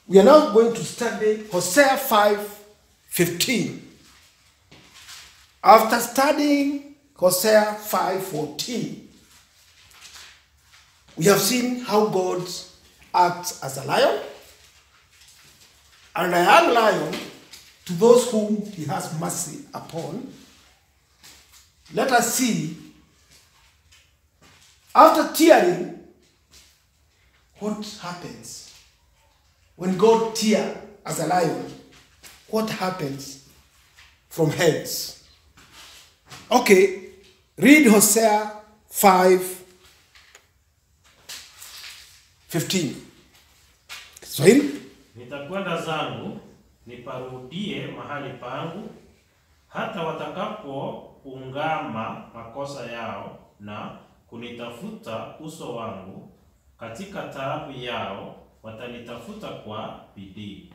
We are now going to study Hosea 5 15. After studying Hosea 5 14, we have seen how God acts as a lion and a young lion to those whom he has mercy upon. Let us see, after tearing, what happens when God tear as a lion. What happens from hence? Okay, read Hosea 5 15. Kiswahili? Nitakwenda zangu niparudie mahali pangu, hata watakapoungama makosa yao na kunitafuta uso wangu, katika taabu yao watanitafuta kwa bidii.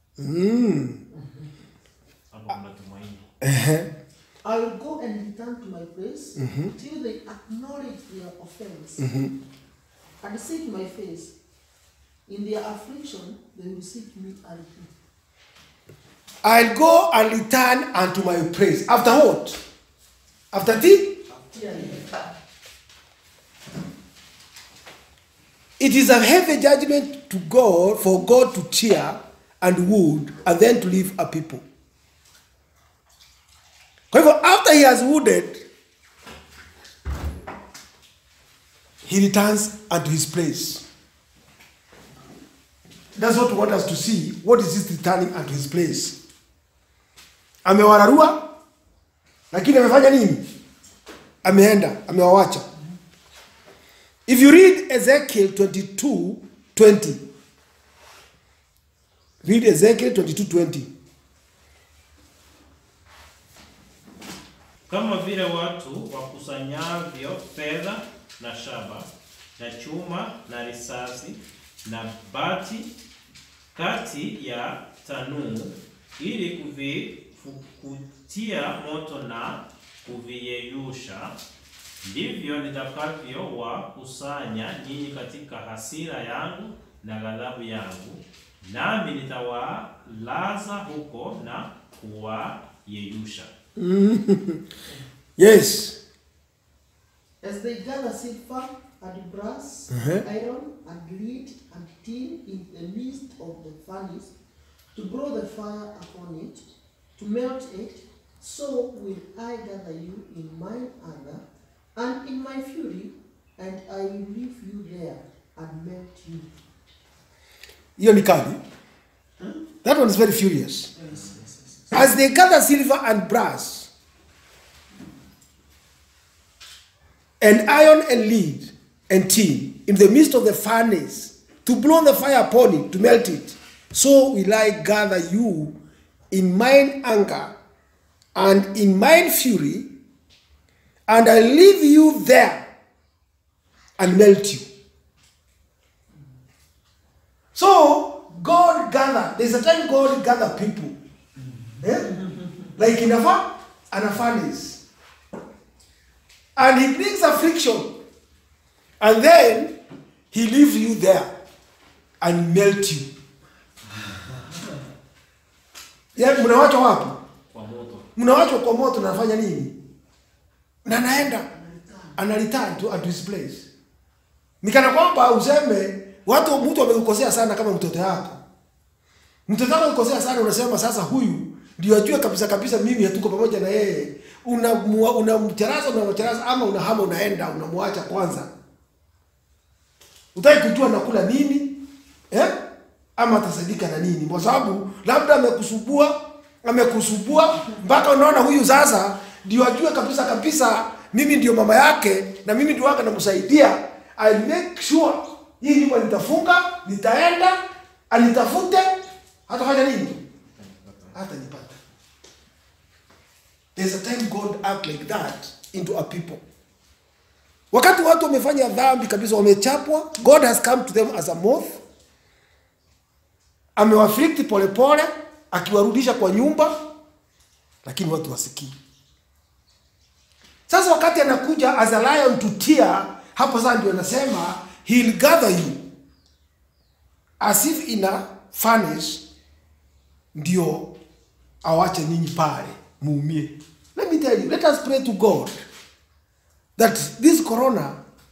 Hapo kuna tumaini. I will go and return to my place till they acknowledge their offense and seek my face. In their affliction, they will seek me early. I'll go and return unto my praise. After what? After the? It is a heavy judgment to God for God to cheer and wound and then to leave a people. Kwa hivyo after he has wounded, he returns unto his place. That's what we want us to see. What is this returning unto his place? Amewararua, lakini amefanya nini? Ameenda, amewawacha. If you read Ezekiel 22 20, read Ezekiel 22 20. Kama vile watu wakusanyavyo fedha na shaba na chuma na risasi na bati kati ya tanuu ili kuvifukutia moto na kuviyeyusha, ndivyo nitakavyowakusanya nyinyi katika hasira yangu na ghadhabu yangu, nami nitawalaza huko na kuwayeyusha. Yes. As they gather silver and brass, iron and lead and tin in the midst of the furnace, to blow the fire upon it, to melt it, so will I gather you in mine anger and in my fury, and I will leave you there and melt you. Hiyo ni kali. That one is very furious. As they gather silver and brass, and iron and lead and tin in the midst of the furnace, to blow the fire upon it, to melt it, so will I gather you in mine anger and in mine fury, and I leave you there and melt you. So God gather. There's a time God gather people. Eh? Like in a fa- and a furnace. And he brings affliction. And then he leaves you there and melt you. Yeah, mnawachwa wapi? Kwa moto. Mnawachwa kwa moto na anafanya nini? Na naenda ana return to, to his place. Nikana kwamba useme watu mtu amekukosea sana kama mtoto yako. Mtoto wako amekukosea sana unasema sasa huyu ndio ajue kabisa kabisa mimi hatuko pamoja na yeye. Unamcharaza una unamcharaza unamcharaza ama unahama unaenda unamwacha kwanza. Utaki kujua nakula nini? Eh? Ama atasaidika na nini? Kwa sababu labda amekusubua, amekusubua mpaka unaona huyu sasa ndio ajue kabisa kabisa mimi ndio mama yake na mimi ndio wake namsaidia. I make sure hii nyumba nitafunga, nitaenda, anitafute, hatafanya nini? Hata nipata. There's a time God act like that into a people. Wakati watu wamefanya dhambi kabisa, wamechapwa, God has come to them as a moth, amewaflikti polepole, akiwarudisha kwa nyumba, lakini watu wasikii. Sasa wakati anakuja as a lion to tear, hapo sasa ndio anasema he'll gather you as if in a furnace ndio awache nyinyi pale muumie. Let me tell you, let us pray to God that this corona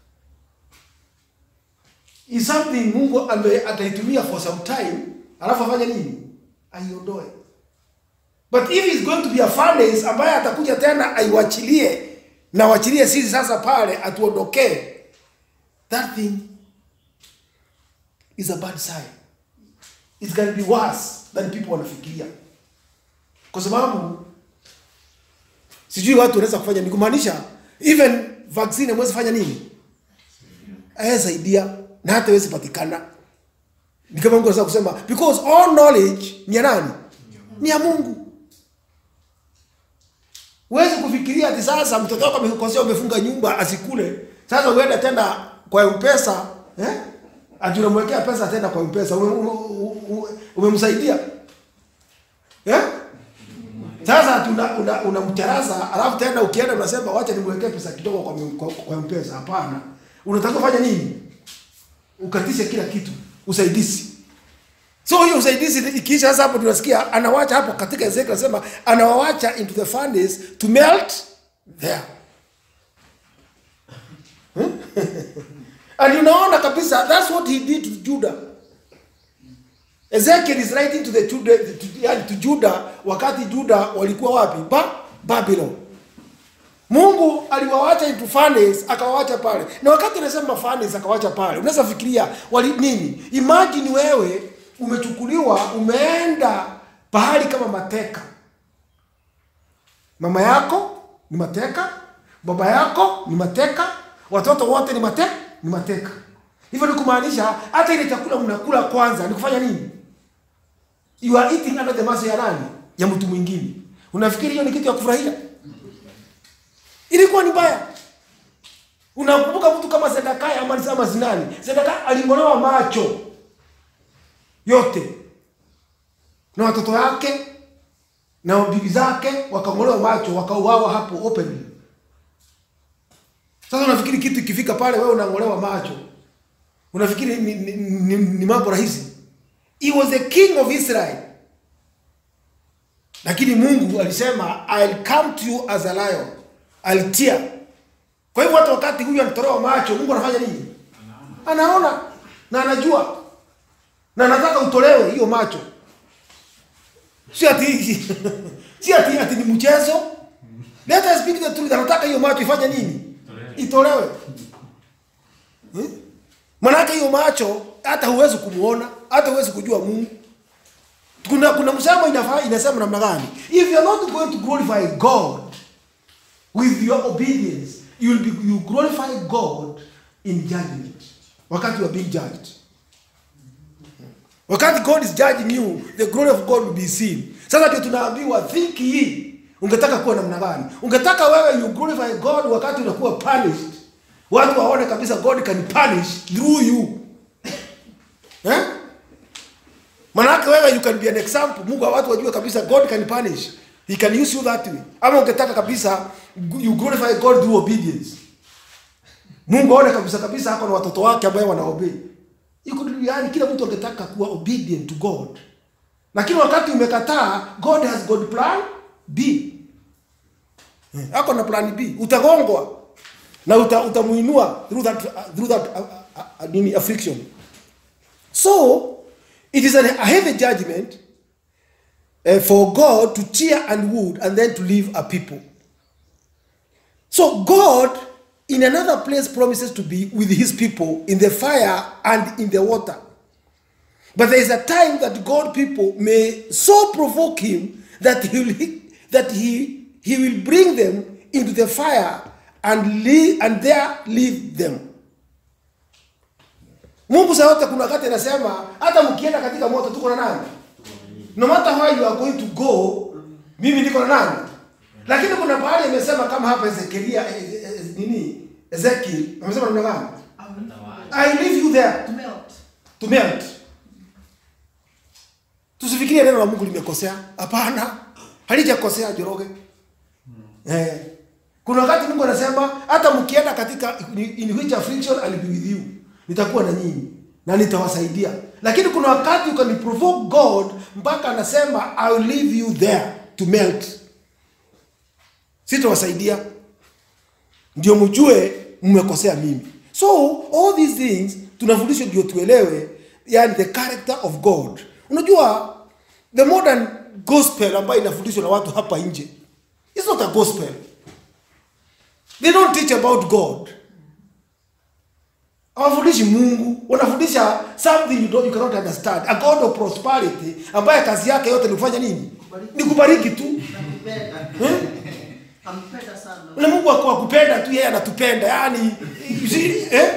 is something Mungu ame ataitumia for some time, alafu afanye nini? Aiondoe. But if it's going to be a furnace ambaye atakuja tena aiwachilie na wachilie sisi sasa pale atuondokee, that thing is a bad sign. It's going to be worse than people wanafikiria, kwa sababu sijui watu wanaweza kufanya ni kumaanisha even vaccine hamwezi fanya nini, ayasaidia na hata hawezi patikana. Ni kama Mungu anaweza kusema because all knowledge ni ya nani? Ni ya Mungu. Huwezi kufikiria ati sasa mtoto wako amekosea, umefunga nyumba asikule, sasa uende tena kwa M-Pesa eh? Ati unamwekea pesa tena kwa M-Pesa ume- ume- ume- umemsaidia eh? Sasa ati una, una, unamcharaza alafu tena ukienda unasema wacha nimwekee pesa kidogo kwa, kwa, kwa M-Pesa. Hapana, unataka kufanya nini? Ukatishe kila kitu, usaidizi. So hiyo usaidizi ikiisha, sasa hapo tunasikia anawacha hapo katika Ezekiel anasema anawawacha into the furnace to melt there. And unaona kabisa that's what he did to Judah. Ezekiel is writing to the Judah, to, yani to Judah wakati Judah walikuwa wapi? Ba Babylon. Mungu aliwawacha into furnace akawawacha pale. Na wakati anasema furnace akawacha pale, unaweza fikiria wali nini? Imagine wewe umechukuliwa umeenda pahali kama mateka. Mama yako ni mateka, baba yako ni mateka, watoto wote ni mateka, ni mateka. Hivyo ni kumaanisha hata ile chakula mnakula kwanza ni kufanya nini? You are eating under the mercy ya nani? Ya mtu mwingine. Unafikiri hiyo ni kitu ya kufurahia? Ilikuwa ni mbaya. Unakumbuka mtu kama Zedekia ama ama zinani? Zedekia aling'olewa macho yote na watoto wake na bibi zake wakang'olewa macho wakauawa hapo openly. Sasa unafikiri kitu ikifika pale wewe unang'olewa macho, unafikiri ni, ni, ni, ni mambo rahisi? He was the king of Israel, lakini Mungu alisema I'll come to you as a lion, I'll tear. Kwa hivyo hata wakati huyu anatolewa macho, Mungu anafanya nini? Anaona na anajua na anataka utolewe hiyo macho, si ati si ati, ati ni mchezo. Let us speak the truth. Anataka hiyo macho ifanye nini? Itolewe. Hmm? Manake hiyo macho hata huwezi kumuona, hata huwezi kujua Mungu. Kuna kuna msemo inafaa inasema namna gani? If you are not going to glorify God with your obedience, you will be you glorify God in judgment. Wakati you are being judged. Wakati God is judging you, the glory of God will be seen. Sasa ndio tunaambiwa think hii. Ungetaka kuwa namna gani? Ungetaka wewe you glorify God wakati unakuwa punished. Watu waone kabisa God can punish through you. Eh? Manake wewe you can be an example. Mungu watu wajue kabisa God can punish. He can use you that way. Ama ungetaka kabisa you glorify God through obedience. Mungu aone kabisa kabisa hako na watoto wake ambao wanaobey. Iko yani kila mtu angetaka kuwa obedient to God. Lakini wakati umekataa, God has got plan B. Eh, Ako na plan B. Utagongwa na uta, utamuinua through that uh, through that uh, uh, uh, nini affliction. So it is an, a heavy judgment uh, for God to tear and wound and then to leave a people. So God in another place promises to be with his people in the fire and in the water. But there is a time that God people may so provoke him that he will, that he, he will bring them into the fire and leave, and there leave them. Mungu saa yote kuna wakati anasema hata mkienda katika moto tuko na nani? No matter where you are going to go, mimi niko na nani? Lakini kuna pahali imesema kama hapa Ezekiel eh, eh, nini? Ezekiel amesema namna gani? I leave you there To melt. to melt. Tusifikirie neno la Mungu limekosea. Hapana, halijakosea Joroge. Eh. Kuna wakati Mungu anasema hata mkienda katika in which affliction I'll be with you. Nitakuwa na nyinyi na nitawasaidia. lakini kuna wakati you can provoke god mpaka anasema i will leave you there to melt sitawasaidia ndio mjue mmekosea mimi so all these things tunafundishwa ndio tuelewe yani the character of god unajua the modern gospel ambayo inafundishwa na watu hapa nje is not a gospel they don't teach about god hawafundishi mungu wanafundisha something you, don't, you cannot understand a god of prosperity ambaye kazi yake yote ni kufanya nini ni kubariki tu Nakupenda. eh? Nampenda sana. ule mungu ako akupenda tu yeye anatupenda yani you see, eh?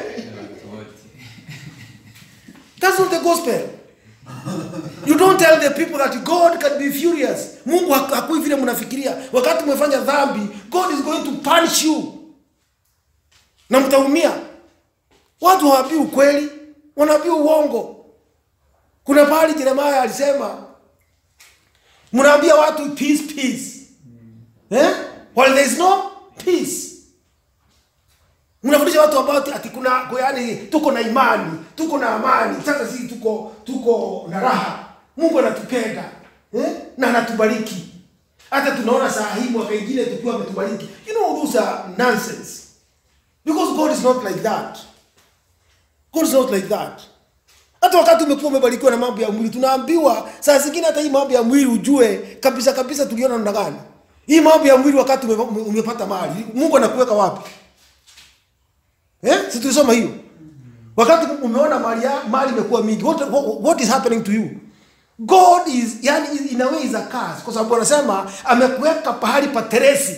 That's not the gospel. You don't tell the people that God can be furious. Mungu haku- hakui vile mnafikiria. Wakati umefanya dhambi, God is going to punish you. Na mtaumia. Watu hawaambii ukweli, wanaambii uongo. Kuna pahali Yeremia alisema mnaambia watu peace peace. Eh? While there is no peace. Mnafundisha watu about ati kuna kwa yani tuko na imani, tuko na amani. Sasa sisi tuko tuko na raha. Mungu anatupenda. Eh? Na anatubariki. Hata tunaona saa hii mwaka ingine tukiwa ametubariki. You know those are nonsense. Because God is not like that. God is not like that. Hata wakati umekuwa umebarikiwa na mambo ya mwili, tunaambiwa saa zingine hata hii mambo ya mwili ujue kabisa kabisa tuliona namna gani. Hii mambo ya mwili wakati ume, ume- umepata mali, Mungu anakuweka wapi? Eh? Si tulisoma hiyo. Wakati umeona mali ya, mali imekuwa mingi, what, what, what is happening to you? God is yani in a way is a curse kwa sababu anasema amekuweka pahali pa teresi.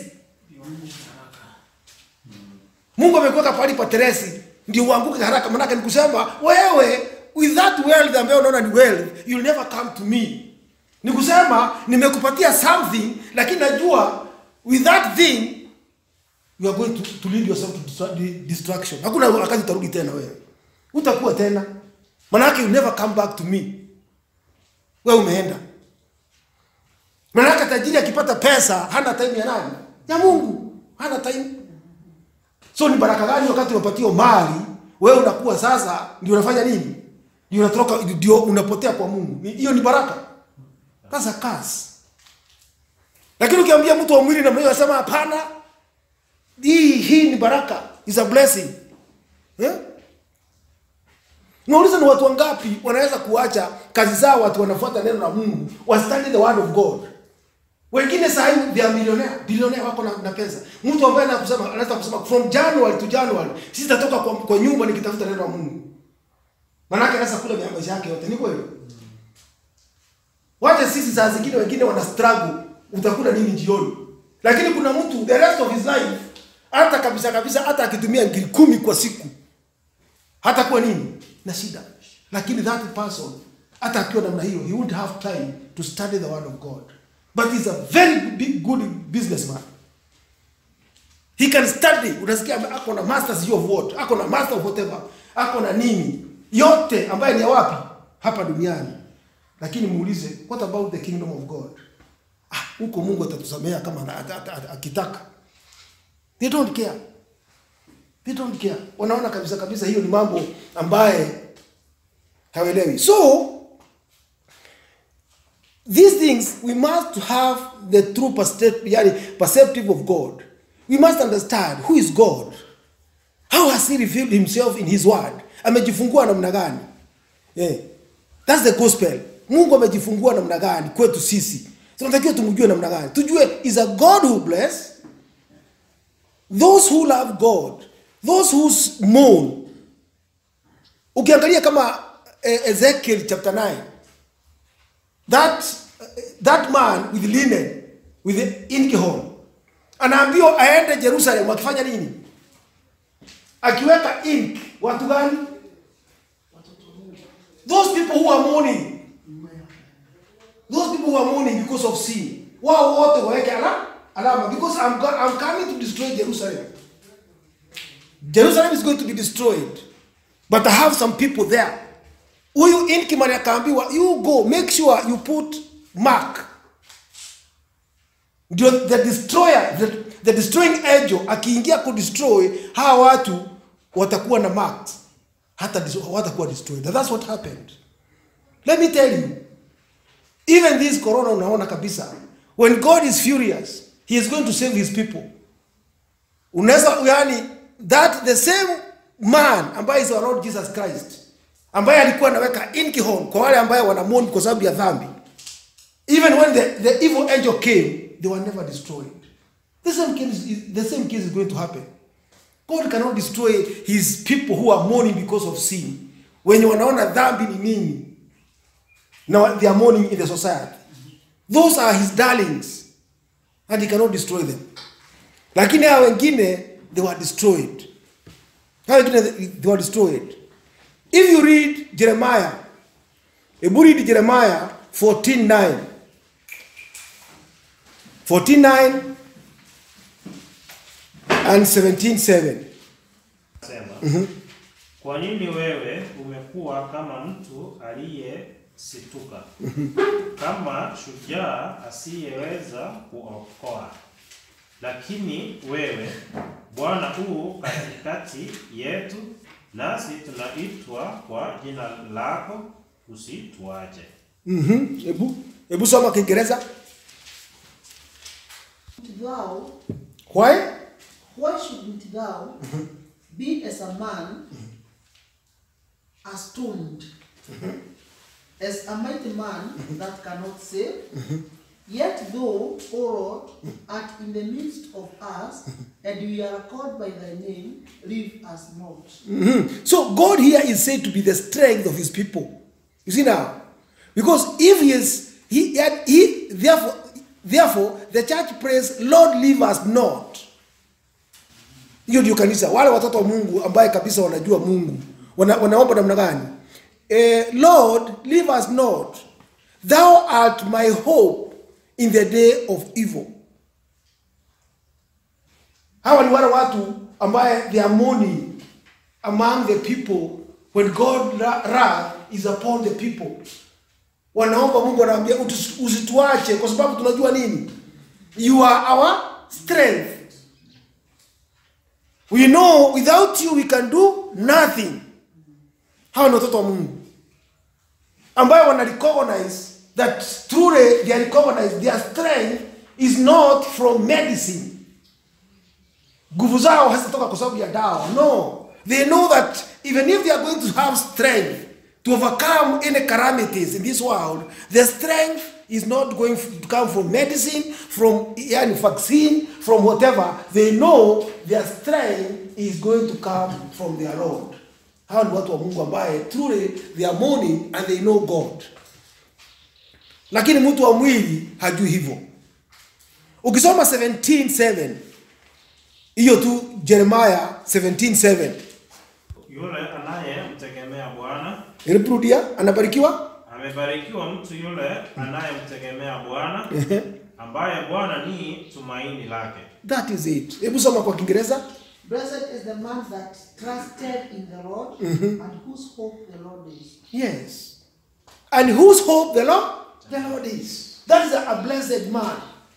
Mungu amekuweka pahali pa teresi ndio uanguke haraka. Maanake ni kusema wewe with that wealth ambayo unaona ni wealth, you'll never come to me. Ni kusema nimekupatia something, lakini najua with that thing you are going to, to lead yourself to distra- di- destruction. Hakuna wakati utarudi tena wewe, utakuwa tena, maanake you never come back to me. Wewe umeenda. Maanake tajiri akipata pesa hana time ya nani? Ya Mungu, hana time So ni baraka gani wakati unapatiwa mali, wewe unakuwa sasa ndio unafanya nini? Ndio unatoka ndio unapotea kwa Mungu. Ni- Hiyo ni baraka. That's a curse. Lakini ukiambia mtu wa mwili namna hiyo anasema hapana. Hii hii ni baraka, is a blessing. Eh? Nauliza ni watu wangapi wanaweza kuacha kazi zao watu wanafuata neno la Mungu, wa study the word of God. Wengine saa hii they are millionaire, billionaire wako na, na pesa. Mtu ambaye anakusema anaweza kusema from January to January sitatoka kwa, kwa nyumba nikitafuta neno la Mungu. Maanake anaweza kula vya maisha yake yote, ni kweli? Wacha sisi saa zingine wengine wana struggle, utakula nini jioni? Lakini kuna mtu the rest of his life hata kabisa kabisa hata akitumia ngiri kumi kwa siku hata kuwa nini na shida lakini that person hata akiwa namna hiyo he won't have time to study the word of god but he's a very big, good businessman he can study unasikia ame- ako na master sijui of what ako na master of whatever ako na nini yote ambaye ni ya wapi hapa duniani lakini muulize what about the kingdom of god ah, huko mungu atatusamea kama ana- ata- ata- ata- akitaka they don't care they don't care wanaona kabisa kabisa hiyo ni mambo ambaye hawaelewi so these things we must have the true percep- yani perceptive of god we must understand who is god how has he revealed himself in his word amejifungua namna gani yeah. thats the gospel mungu amejifungua namna gani kwetu sisi tunatakiwa tumjue namna gani tujue is a god who bless those who love god those who mourn ukiangalia kama eh, ezekiel chapter 9 that that man with linen with the inkihorn anaambiwa aende jerusalem akifanya nini akiweka ink watu gani those people who are mourning those people who are mourning because of sin wao wote waweke ala alama because I'm, go, I'm coming to destroy jerusalem jerusalem is going to be destroyed but i have some people there huyu inkimani akaambiwa you go make sure you put mark ndio the destroyer the, the destroying angel akiingia kudestroy hawa watu watakuwa na marks hata dis- hawatakuwa destroyed And that's what happened let me tell you even this corona unaona kabisa when god is furious he is going to save his people unaweza yani that the same man ambaye is our lord jesus christ ambaye alikuwa anaweka inkihon kwa wale ambaye wanamoni kwa sababu ya dhambi even when the, the evil angel came they were never destroyed the same case is, the same case is going to happen god cannot destroy his people who are mourning because of sin wenye wanaona dhambi ni nini na they are mourning in the society those are his darlings and he cannot destroy them lakini hawa wengine they were destroyed hawa wengine they were destroyed if you read jeremiah hebu read jeremiah 14:9 14:9 and 17:7 Sema, kwa nini wewe umekuwa kama mtu aliyesituka, kama shujaa asiyeweza kuokoa? Lakini wewe Bwana u katikati yetu, nasi tunaitwa kwa jina lako, usituache. Mhm. hebu hebu soma kiingereza Thou, why why shouldn't thou be as a man astonished, as a mighty man that cannot save? Yet thou, O Lord, art in the midst of us, and we are called by thy name, leave us not. Mhm. So God here is said to be the strength of his people. You see now? Because if he is he had he therefore therefore the church prays, Lord leave us not. Hiyo ndio kanisa, wale watoto wa Mungu ambaye kabisa wanajua Mungu. Wana, wanaomba namna gani? Eh, Lord leave us not. Thou art my hope in the day of evil. Hawa ni wale watu ambaye they are mourning among the people when God ra- wrath is upon the people. Wanaomba Mungu anawaambia "Utus- usituache kwa sababu tunajua nini? You are our strength. We know without you we can do nothing. Hawa ni watoto wa Mungu ambayo wana recognize that truly they recognize their strength is not from medicine nguvu zao hazitatoka kwa sababu ya dawa no they know that even if they are going to have strength to overcome any calamities in this world the strength is not going to come from medicine from yani vaccine from whatever they know their strength is going to come from their lord hawa ni watu wa mungu ambaye truly they are mourning and they know god lakini mtu wa mwili hajui hivyo ukisoma 17:7 hiyo tu Jeremiah 17:7 Yule anayemtegemea Bwana ilirudia anabarikiwa amebarikiwa mtu yule anayemtegemea Bwana, ambaye Bwana ni tumaini lake. that is it hebu soma kwa Kiingereza Blessed is the man that trusted in the Lord, and whose hope the Lord is. yes and whose hope the Lord the Lord is that is a, a blessed man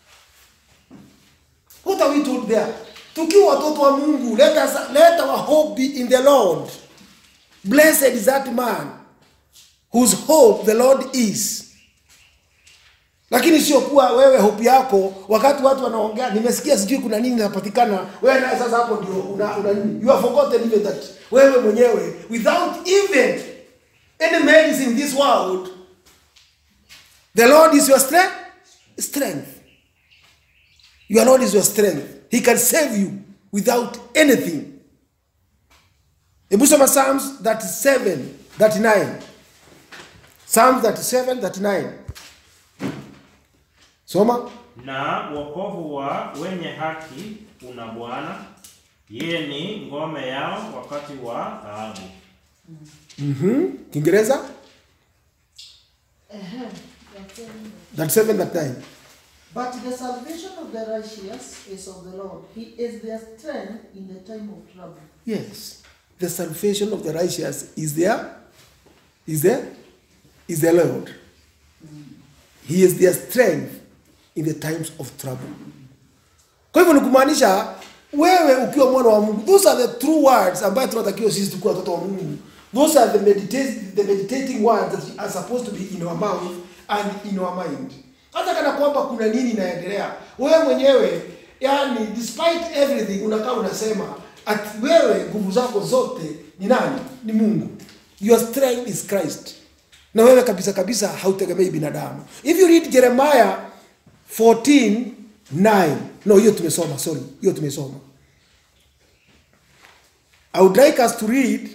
what are we told there tukiwa watoto wa Mungu let us let our hope be in the Lord blessed is that man whose hope the Lord is lakini sio kuwa wewe hope yako wakati watu wanaongea nimesikia sijui kuna nini inapatikana wewe naye sasa hapo ndio una, una nini you have forgotten even that wewe mwenyewe without even any medicine in this world the lord is your strength strength your lord is your strength he can save you without anything hebu soma psalms 37 39 psalms 37 39 soma Na wokovu wa wenye haki una Bwana, yeye ni ngome yao wakati wa taabu. Mhm. kiingereza Ahem. That's it. 37 39 But the salvation of the righteous is of the Lord. He is their strength in the time of trouble. Yes. The salvation of the righteous is there. Is there? Is the Lord. He is their strength in the times of trouble. Kwa hivyo ni kumaanisha wewe ukiwa mwana wa Mungu, those are the true words ambayo tunatakiwa sisi tukiwa watoto wa Mungu. those are the meditating, the meditating words that are supposed to be in our mouth and in our mind hata kana kwamba kuna nini inaendelea wewe mwenyewe yani despite everything unakaa unasema ati wewe nguvu zako zote ni nani ni mungu your strength is christ na wewe kabisa kabisa hautegemei binadamu if you read jeremiah 14 9 no hiyo tumesoma sorry hiyo tumesoma i would like us to read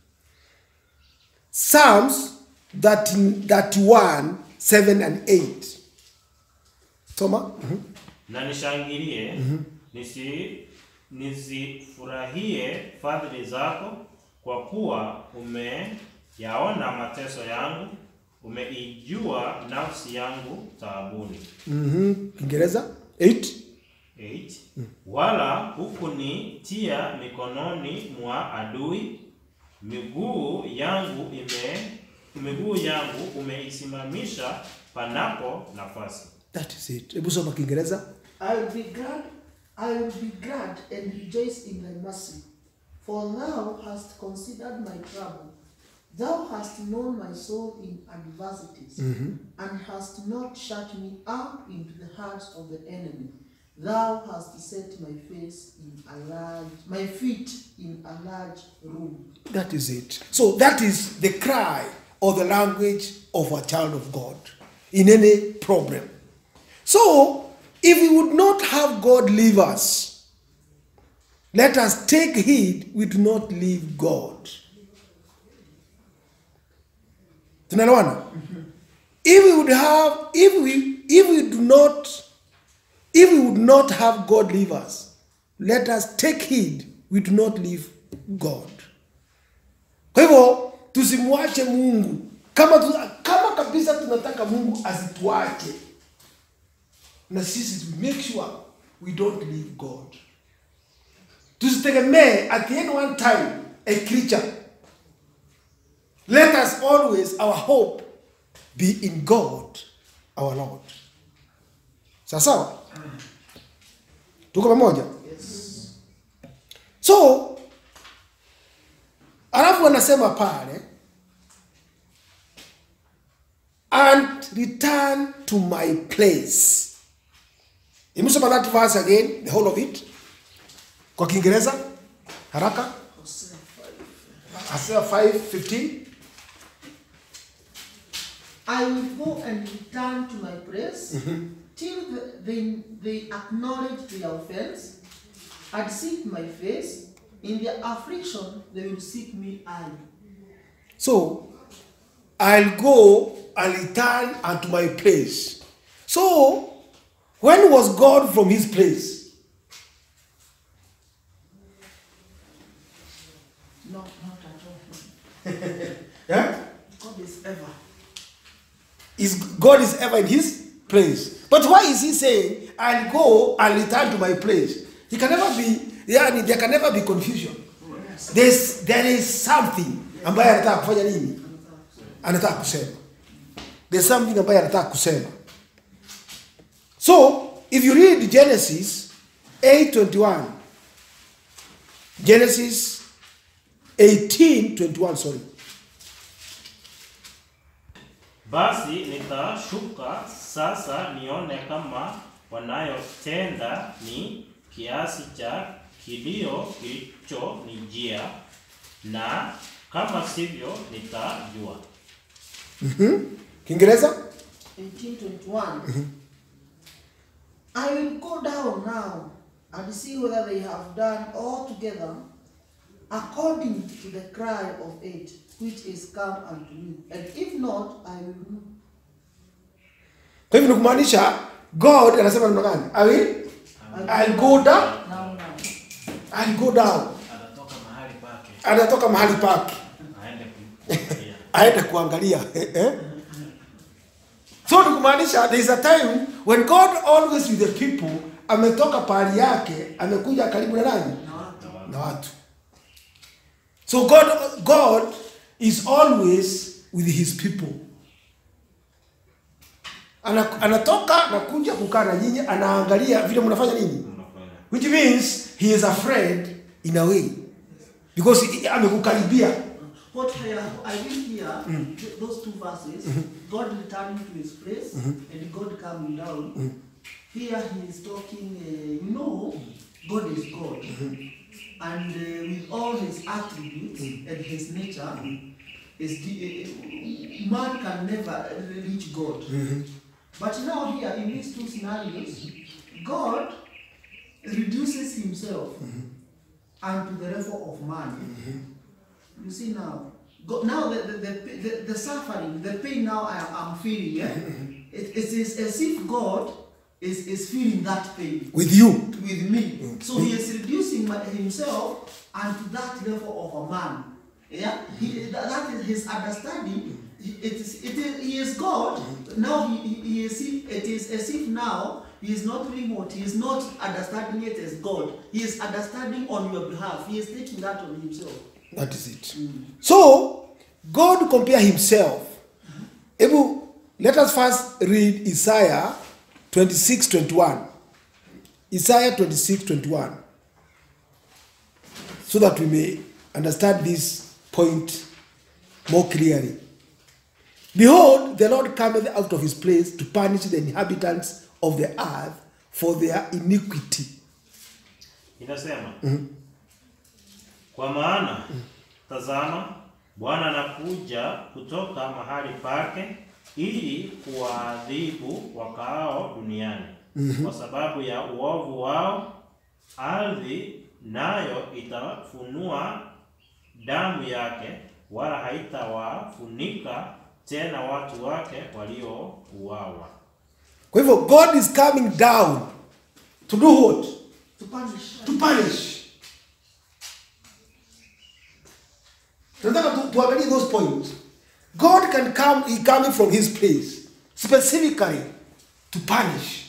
psalms 13, 31 7 and 8 soma Mhm. na nishangilie nisi nizifurahie fadhili zako kwa kuwa umeyaona mateso yangu umeijua nafsi yangu taabuni Mhm. kiingereza 8 8 wala hukunitia mikononi mwa adui miguu yangu ime miguu yangu umeisimamisha panapo nafasi that is it hebu soma kiingereza I will be glad, I will be glad and rejoice in thy mercy, for thou hast considered my trouble. Thou hast known my soul in adversities, and hast not shut me up into the hearts of the enemy. Thou hast set my face in a large, my feet in a large room. That is it. So that is the cry or the language of a child of God in any problem. So if we would not have God leave us, let us take heed we do not leave God. Tunaelewana? If we would have, if we if we do not, if we would not have God leave us, let us take heed we do not leave God. Kwa hivyo tusimwache Mungu kama tu, kama kabisa tunataka Mungu asituache, na sisi to make sure we don't leave God. Tusitegemee at any one time a creature. Let us always our hope be in God our Lord. Sawa sawa, tuko pamoja? Yes. So alafu anasema pale and return to my place. Imesoma that verse again, the whole of it. Kwa Kiingereza haraka. Hosea 5. Hosea 5:15. I will go and return to my place till the, they, they acknowledge their offense and seek my face. In their affliction, they will seek me early. So I'll go and return unto my place. So when was God from his place? No, not at all. Yeah? God is ever. is God is ever in his place. But why is he saying, I'll go and return to my place? He can never be, yani, there can never be confusion. There's, there is something ambaye anataka kufanya nini? Anataka kusema. There's something ambaye anataka kusema. So, if you read Genesis 8:21, Genesis 18:21, sorry. Basi nitashuka sasa nione kama wanayotenda ni kiasi cha kilio kilichonijia, na kama sivyo nitajua. Kiingereza? 1821. I will go down now and see whether they have done altogether according to the cry of it which is come unto me. And if not, I will know. Kwa hivyo ni kumaanisha God anasema neno gani? I will I'll go down, Now, now. I'll go down. Atatoka mahali pake Anatoka mahali pake aende kuangalia. aende kuangalia. Eh, eh? So ni kumaanisha there is a time when God always with the people ametoka pahali yake amekuja karibu na nani? Na watu. So God God is always with his people. Ana, anatoka na kuja kukaa na nyinyi, anaangalia vile mnafanya nini. Unafanya. which means he is afraid in a way because he- amekukaribia what I, I read here, th- those two verses, God returning to his place and God coming down. Here he is talking, uh, you know, God is God. And uh, with all his attributes and his nature, is the, uh, man can never reach God. But now here in these two scenarios, God reduces himself unto the level of man. You see now, go, now the, the, the, the, the suffering, the pain now I am I'm feeling, yeah? it, it is as if God is, is feeling that pain with you with me. So he is reducing my, himself unto that level of a man. Yeah, he, that, that is his understanding. He- It is, it is, he is God. Now he, he, he is, it is as if now he is not remote. He is not understanding it as God. He is understanding on your behalf. He is taking that on himself. that is it so god compare himself hebu let us first read isaiah 26 21 isaiah 26 21 so that we may understand this point more clearly behold the lord cometh out of his place to punish the inhabitants of the earth for their iniquity Inasema kwa maana tazama, Bwana anakuja kutoka mahali pake ili kuwaadhibu wakaao duniani kwa sababu ya uovu wao. Ardhi nayo itafunua damu yake, wala haitawafunika tena watu wake waliouawa. kwa hivyo god is coming down to do what To punish. to punish. Tunataka tu, tuangalie those points. God can come, he coming from his place specifically to punish.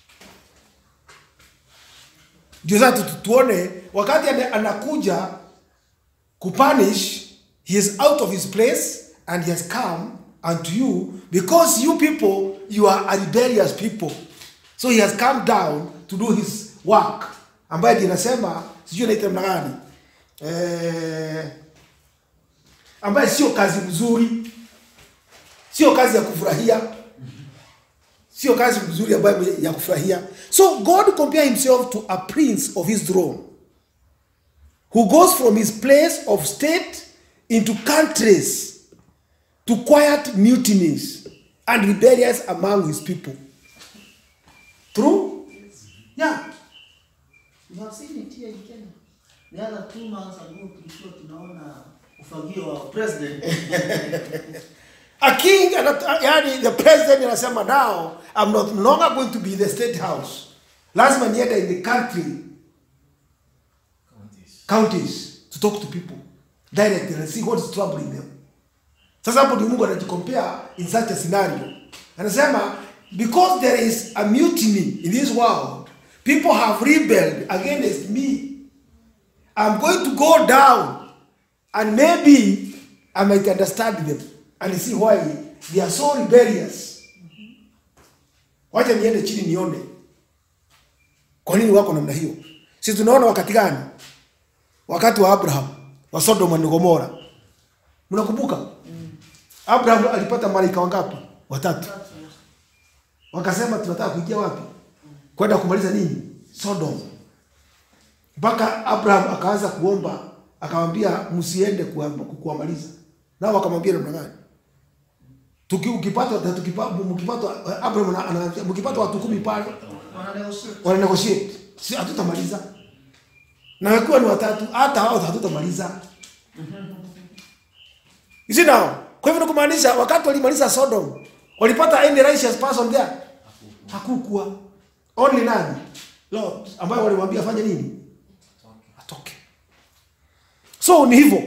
Ndio sasa tu- tuone wakati ana- anakuja kupunish, he is out of his place and he has come unto you because you people, you are a rebellious people. So he has come down to do his work ambaye ndiye nasema sijui naita namna gani eh, ambaye sio kazi mzuri, sio kazi ya kufurahia, sio kazi mzuri ambayo ya kufurahia. So God compare himself to a prince of his throne who goes from his place of state into countries to quiet mutinies and rebellions among his people. True? Yeah. You have seen it here in Kenya. The other two months ago, tulikuwa tunaona ufagio wa president. A king, anat- yani the president anasema now I'm not no longer going to be in the state house. Lazima niende in the country counties to talk to people directly and see what is troubling them. Sasa hapo ndio Mungu anajikompare in such a scenario. Anasema because there is a mutiny in this world, people have rebelled against me. I'm going to go down and maybe I might understand them and see why they are so rebellious. Wacha niende chini nione kwa nini wako namna hiyo. Sisi tunaona wakati gani? Wakati wa Abraham wa Sodoma na Gomora. Mnakumbuka? Abraham alipata malaika wangapi? Watatu. Wakasema tunataka kuingia wapi? Kwenda kumaliza nini? Sodom. Mpaka Abraham akaanza kuomba, akamwambia msiende kuwa- kuwamaliza. Nao wakamwambia namna gani? Tuki, ukipata tukipata mkipata Abraham ana- anaambia mkipata watu kumi pale Wana negotiate. wana negotiate, si hatutamaliza. Na wakiwa ni watatu, hata hao hatutamaliza. You see now? Kwa hivyo ni kumaanisha wakati walimaliza Sodom, walipata any righteous person there? Hakukuwa. Only nani? Lot, ambayo walimwambia afanye nini? Atoke. So ni hivyo.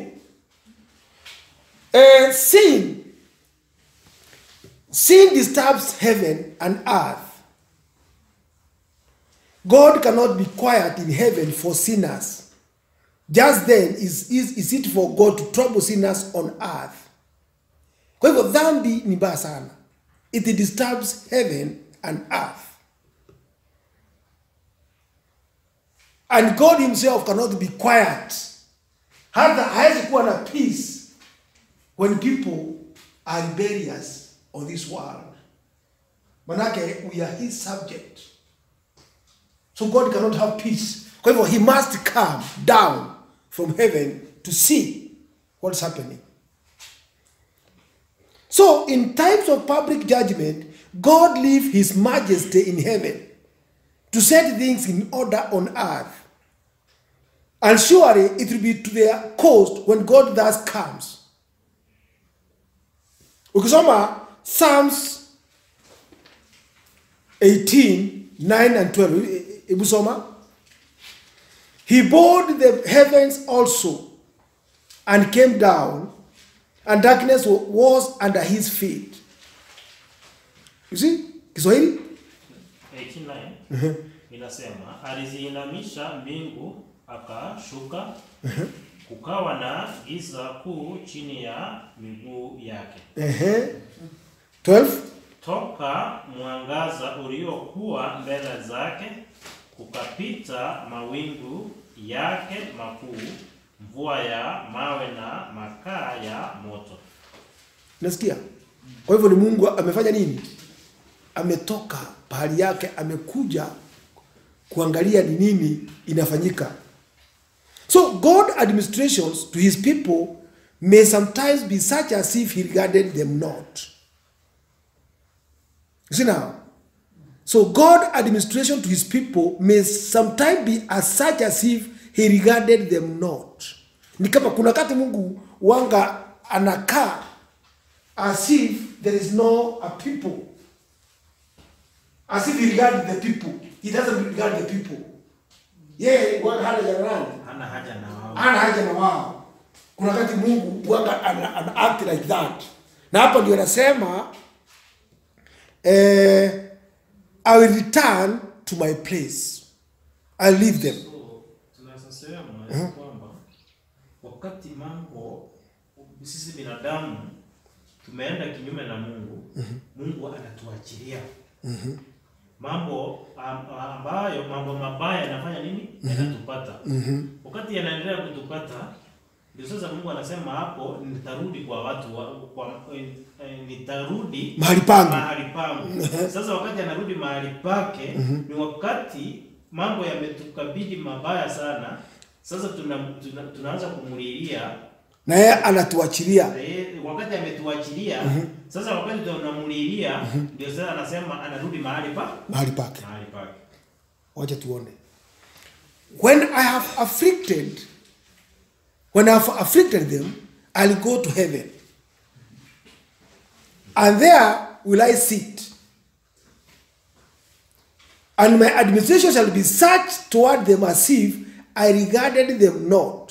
Eh, sin sin disturbs heaven and earth. God cannot be quiet in heaven for sinners. Just then is, is, is it for God to trouble sinners on earth. Kwa hivyo dhambi ni mbaya sana. It disturbs heaven and earth. And God himself cannot be quiet. Hata hawezi kuwa na peace when people are rebellious on this world manake we are his subject so god cannot have peace kwa hivyo he must come down from heaven to see what's happening so in times of public judgment god leave his majesty in heaven to set things in order on earth and surely it will be to their cost when god thus comes ukisoma psalms 18 9 and 12 hebu soma he bowed the heavens also and came down and darkness wa- was under his feet you see kiswahili 89 inasema aliziinamisha mbingu akashuka kukawa na giza kuu chini ya miguu yake Ehe. 12 toka mwangaza uliokuwa mbele zake kukapita mawingu yake makuu mvua ya mawe na makaa ya moto nasikia kwa hivyo ni mungu amefanya nini ametoka pahali yake amekuja kuangalia ni nini inafanyika so god administrations to his people may sometimes be such as if he regarded them not you see now so god administration to his people may sometimes be as such as if he regarded them not ni kama kuna wakati mungu wanga anakaa as if there is no a people as if he regarded the people he doesn't regard the people yeye wanga hana haja na nani hana haja na wao hana haja na wao kuna wakati mungu wanga ana, ana act like that na hapa ndio anasema eh, i will return to my place i'll leave them So, tunaweza sema ya kwamba wakati mambo sisi binadamu tumeenda kinyume na Mungu, Mungu anatuachilia mambo am- ambayo mambo mabaya yanafanya nini? Yanatupata. Wakati yanaendelea kutupata, ndio sasa Mungu anasema hapo, nitarudi kwa watu wa, kwa, eh, eh, nitarudi Mahali pangu. mahali pangu. Sasa wakati anarudi mahali pake ni wakati mambo yametukabidi mabaya sana. Sasa tuna, tuna, tunaanza kumulilia na yeye anatuachilia Eh, wakati ametuachilia sasa, wakati tunamulilia ndio sasa anasema anarudi mahali pa mahali pake mahali pake. wacha tuone when i have afflicted when i have afflicted them i'll go to heaven and there will i sit and my administration shall be such toward them as if i regarded them not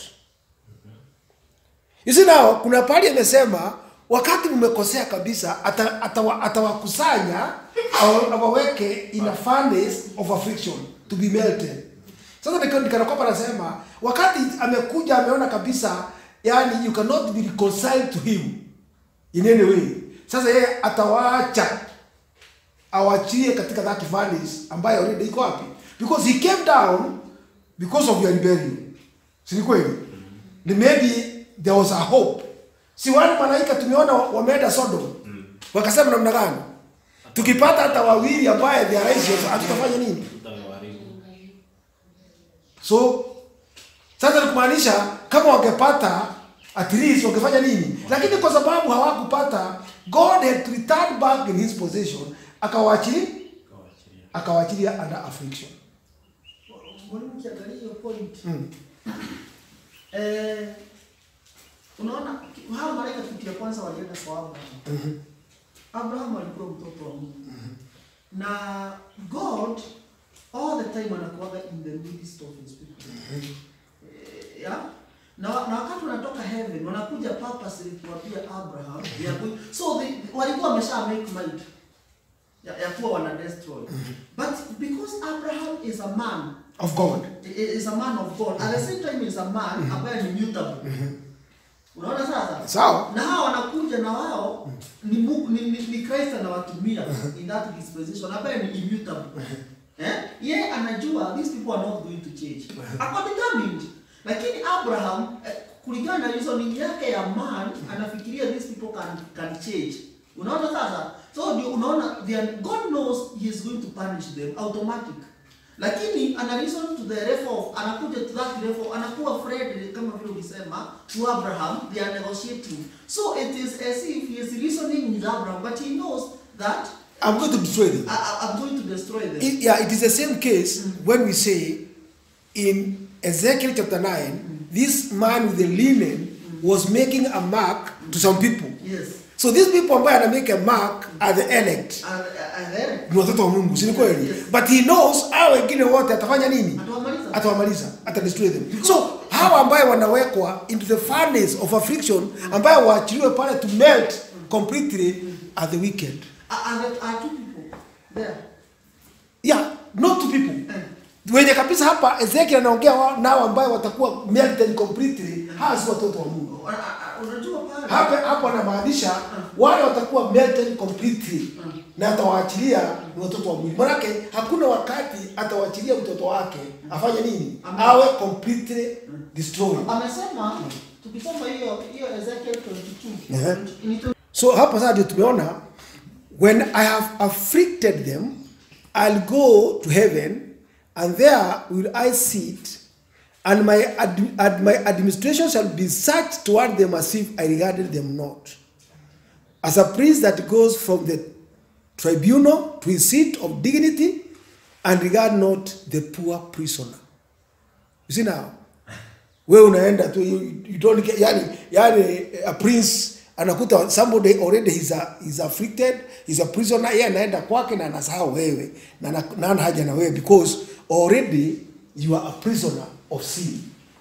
you see now kuna pahali amesema wakati mmekosea kabisa ata- atawa- atawakusanya awa- awaweke in a furnace of affliction to be melted sasa nika- nikanakwamba anasema wakati amekuja ameona kabisa yani you cannot be reconciled to him in any way sasa yeye atawaacha awachilie katika that furnace ambayo already iko wapi because he came down because of your rebellion si ni kweli ni maybe there was a hope si wale malaika tumeona wameenda sodom wakasema namna gani tukipata hata wawili ambaye they are righteous hatutafanya nini Tutawaharibu. so sasa ni kumaanisha kama wangepata at least wangefanya nini lakini kwa sababu hawakupata god had to return back in his possession akawaachilia Tutawaachilia. akawaachilia under affliction Mwalimu ukiangalia hiyo point eh, unaona ki- hao malaika kitu ya kwanza walienda kwa Abraham. Abraham alikuwa mtoto wa Mungu na God all the time anakuwaga in the midst of his people Eh, yeah? na, na wakati wanatoka heaven wanakuja purposely kuwapia Abraham they are going, so they, walikuwa wamesha make mind ya, ya kuwa wana destroy but because Abraham is a man of god is a man of God. At the same time is a man ambaye ni mutable. Unaona sasa? sawa Na hao wanakuja na wao ni Mungu ni, ni, ni Christ anawatumia in that disposition ambaye ni immutable. Eh? Yeye anajua these people are not going to change. Ako determined. Lakini Abraham eh, kulingana na reasoning yake ya man anafikiria these people can can change unaona sasa so ndio unaona they are, god knows he is going to punish them automatic lakini ana reason to the level of anakuja to that level anakuwa afraid kama vile ulisema to abraham they are negotiating so it is as if he is reasoning with abraham but he knows that I'm going to destroy them. I, I- I'm going to destroy them It, yeah, it is the same case when we say in Ezekiel chapter 9, this man with the linen was making a mark to some people. yes So these people ambaye ana make a mark are the elect. and, and then Ni watoto wa Mungu, si ni kweli? Yes. But he knows hao wengine wote atafanya nini? atawamaliza Atawamaliza, atadestroy them. So hawa ambaye wanawekwa into the furnace of affliction ambaye waachiliwe pale to melt completely are the wicked. and there are two people there Yeah, not two people. wenye kabisa hapa Ezekiel anaongea wa- nao ambayo watakuwa melted completely, hawa si watoto wa Mungu. Una- a- unajua pale Hapa hapo anamaanisha wale watakuwa melted completely na atawaachilia ni watoto wa Mungu. Manake hakuna wakati atawaachilia mtoto wake afanye nini? Amen. Awe completely destroyed. amesema tukisoma hiyo hiyo Ezekiel 22 Ehe. ni tu- So hapa sasa ndio tumeona when I have afflicted them I'll go to heaven and there will I sit and my ad, ad, my administration shall be such toward them as if I regarded them not as a priest that goes from the tribunal to his seat of dignity and regard not the poor prisoner you see now we unaenda tu you, you don't get, yani, yani a prince anakuta somebody already he's, a, he's afflicted he's a prisoner yeye anaenda kwake na anasahau wewe na na- na hana haja na wewe because already you are a prisoner of sin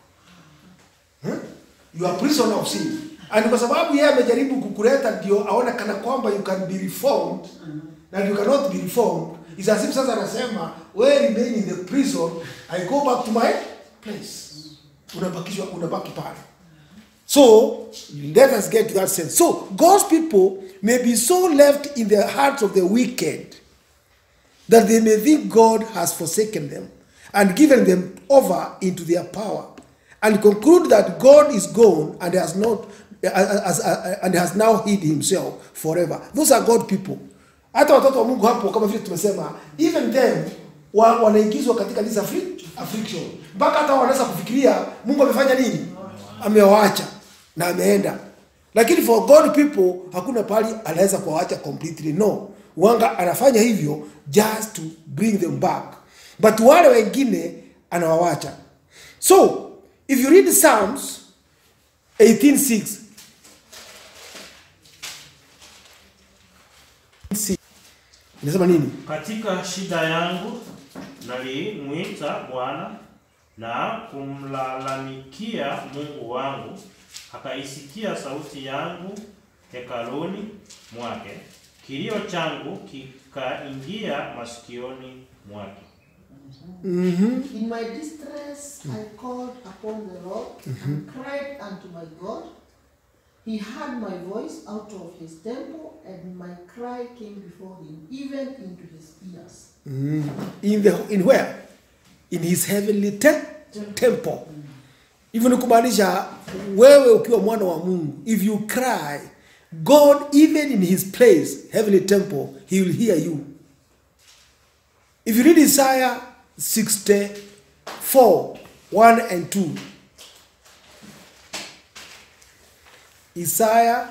huh? you are a prisoner of sin and kwa sababu yeye amejaribu kukuleta ndio aone kana kwamba you can be reformed na you cannot be reformed is as if sasa anasema we remain in the prison i go back to my place unabakishwa unabaki pale so let us get to that sense so god's people may be so left in the hearts of the wicked that they may think god has forsaken them and given them over into their power and conclude that god is gone and has not as, as, and has now hid himself forever those are god people hata watoto wa mungu hapo kama vile tumesema even them wa, wanaingizwa katika this afflic- affliction mpaka hata wanaweza kufikiria mungu amefanya nini amewaacha na ameenda lakini for god people hakuna pahali anaweza kuwaacha completely no wanga anafanya hivyo just to bring them back but wale wengine anawawacha so if you read psalms 186 inasema nini Katika shida yangu nalimwita Bwana na kumlalamikia Mungu wangu, akaisikia sauti yangu hekaluni mwake, kilio changu kikaingia masikioni mwake. In my distress I called upon the Lord and cried unto my God. He heard my voice out of his temple, and my cry came before him, even into his ears. in the in where in his heavenly te temple hivyo ni kumaanisha wewe ukiwa mwana wa mungu if you cry god even in his place heavenly temple he will hear you if you read isaiah 64 1 and 2 isaiah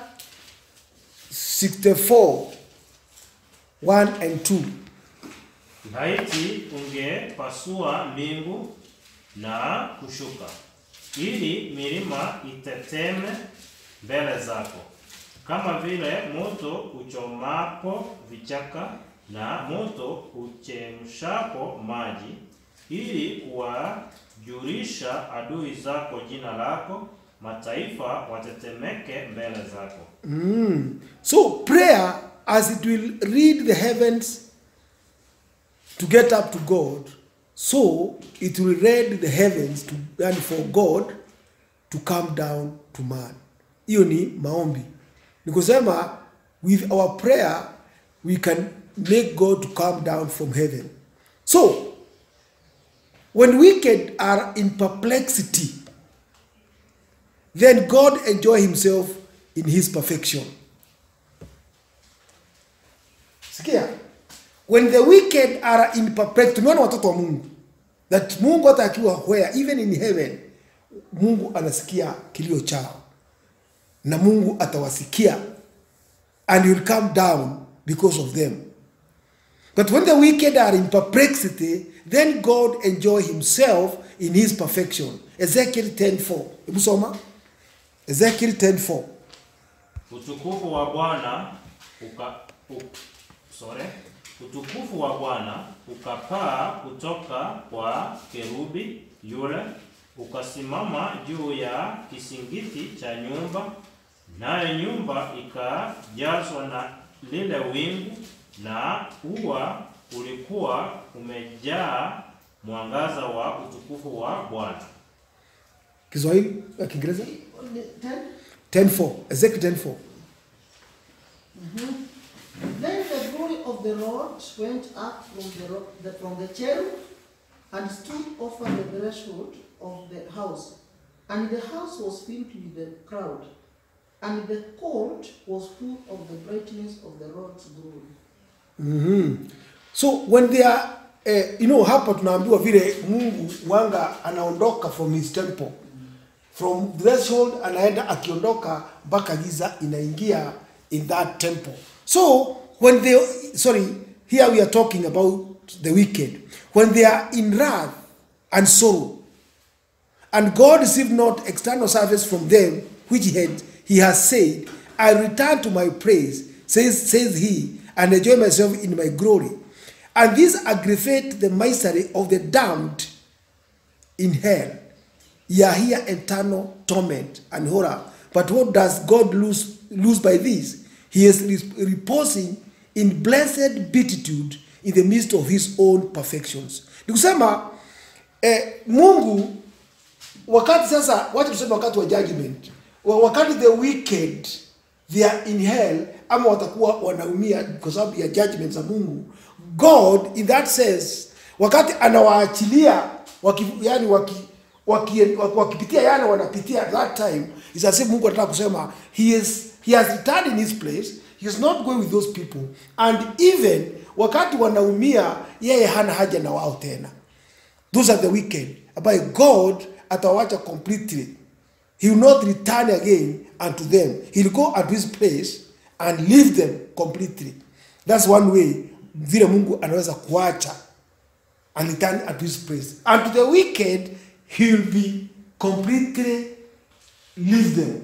64 1 and 2 Laiti ungepasua mbingu na kushuka, ili milima iteteme mbele zako, kama vile moto uchomapo vichaka na moto uchemshapo maji, ili kuwajulisha adui zako jina lako, mataifa watetemeke mbele zako. Mm. So prayer, as it will read the heavens to get up to God, so it will read the heavens to, and for God to come down to man. Hiyo ni maombi. Ni kusema with our prayer we can make God to come down from heaven. So when wicked are in perplexity, then God enjoy himself in his perfection. Sikia, when the wicked are in perplexity, tumeona watoto wa Mungu that Mungu hata akiwa where even in heaven, Mungu anasikia kilio chao na Mungu atawasikia and he will come down because of them. But when the wicked are in perplexity, then God enjoy himself in his perfection. Ezekiel 10:4. Hebu soma. Ezekiel 10:4. Utukufu wa Bwana uka u, sorry. Utukufu wa Bwana ukapaa kutoka kwa kerubi yule ukasimama juu ya kisingiti cha nyumba, nayo nyumba ikajazwa na lile wingu, na ua ulikuwa umejaa mwangaza wa utukufu wa Bwana. Kiswahili ya Kiingereza? Ten. 10:4. Ezekiel 10:4. Then the glory of the Lord went up from the, ro- the from the cherub and stood over the threshold of the house, and the house was filled with the crowd, and the court was full of the brightness of the Lord's glory. Mhm. So when they are eh, you know hapa tunaambiwa vile Mungu wanga anaondoka from his temple from threshold anaenda akiondoka mpaka giza inaingia in that temple so when they sorry here we are talking about the wicked when they are in wrath and sorrow and God received not external service from them which he had he has said, I return to my praise, says says he, and enjoy myself in my glory. And this aggravate the misery of the damned in hell. Ye are here eternal torment and horror. But what does God lose, lose by this? He is re- reposing in blessed beatitude in the midst of his own perfections. Ni kusema eh, Mungu wakati sasa, wacha tuseme wakati wa judgment, wa- wakati the wicked they are in hell, ama watakuwa wanaumia kwa sababu ya judgment za Mungu. God in that sense, wakati anawaachilia waki, yani waki, waki, waki, wakipitia yale wanapitia at that time, is as if Mungu anataka kusema he is he has returned in his place he is not going with those people and even wakati wanaumia yeye hana haja na wao tena those are the wicked ambaye god atawacha completely he will not return again unto them he will go unto his place and leave them completely that's one way vile mungu anaweza kuacha and return unto his place and to the wicked he will be completely leave them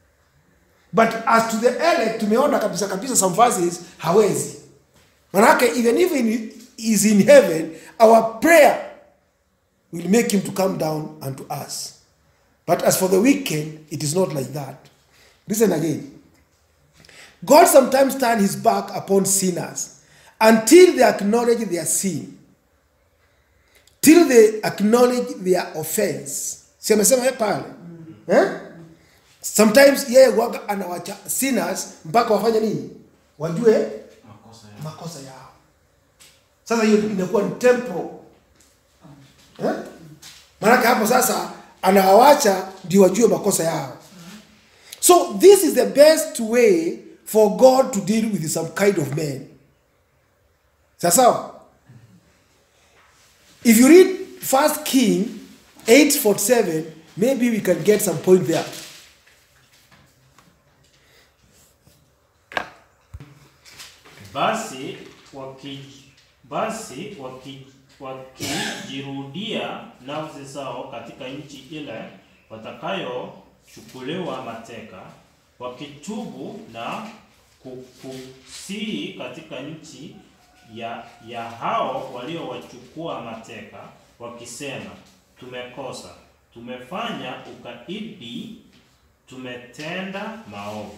but as to the elect tumeona kabisa kabisa some verses hawezi manake even if he is in heaven our prayer will make him to come down unto us but as for the wicked it is not like that listen again god sometimes turn his back upon sinners until they acknowledge their sin till they acknowledge their offense si amesema pale eh? sometimes yeye waga anawacha sinners mpaka wafanye nini wajue Makosa ya makosa yao sasa hiyo inakuwa ni temporal eh? maanake hapo sasa anawawacha ndio wajue makosa yao so this is the best way for god to deal with some kind of men sawasawa if you read first king 847 maybe we can get some point there Basi waki, basi waki, wakijirudia nafsi zao katika nchi ile watakayochukuliwa mateka, wakitubu na kukusii katika nchi ya, ya hao waliowachukua mateka, wakisema, tumekosa, tumefanya ukaidi, tumetenda maovu.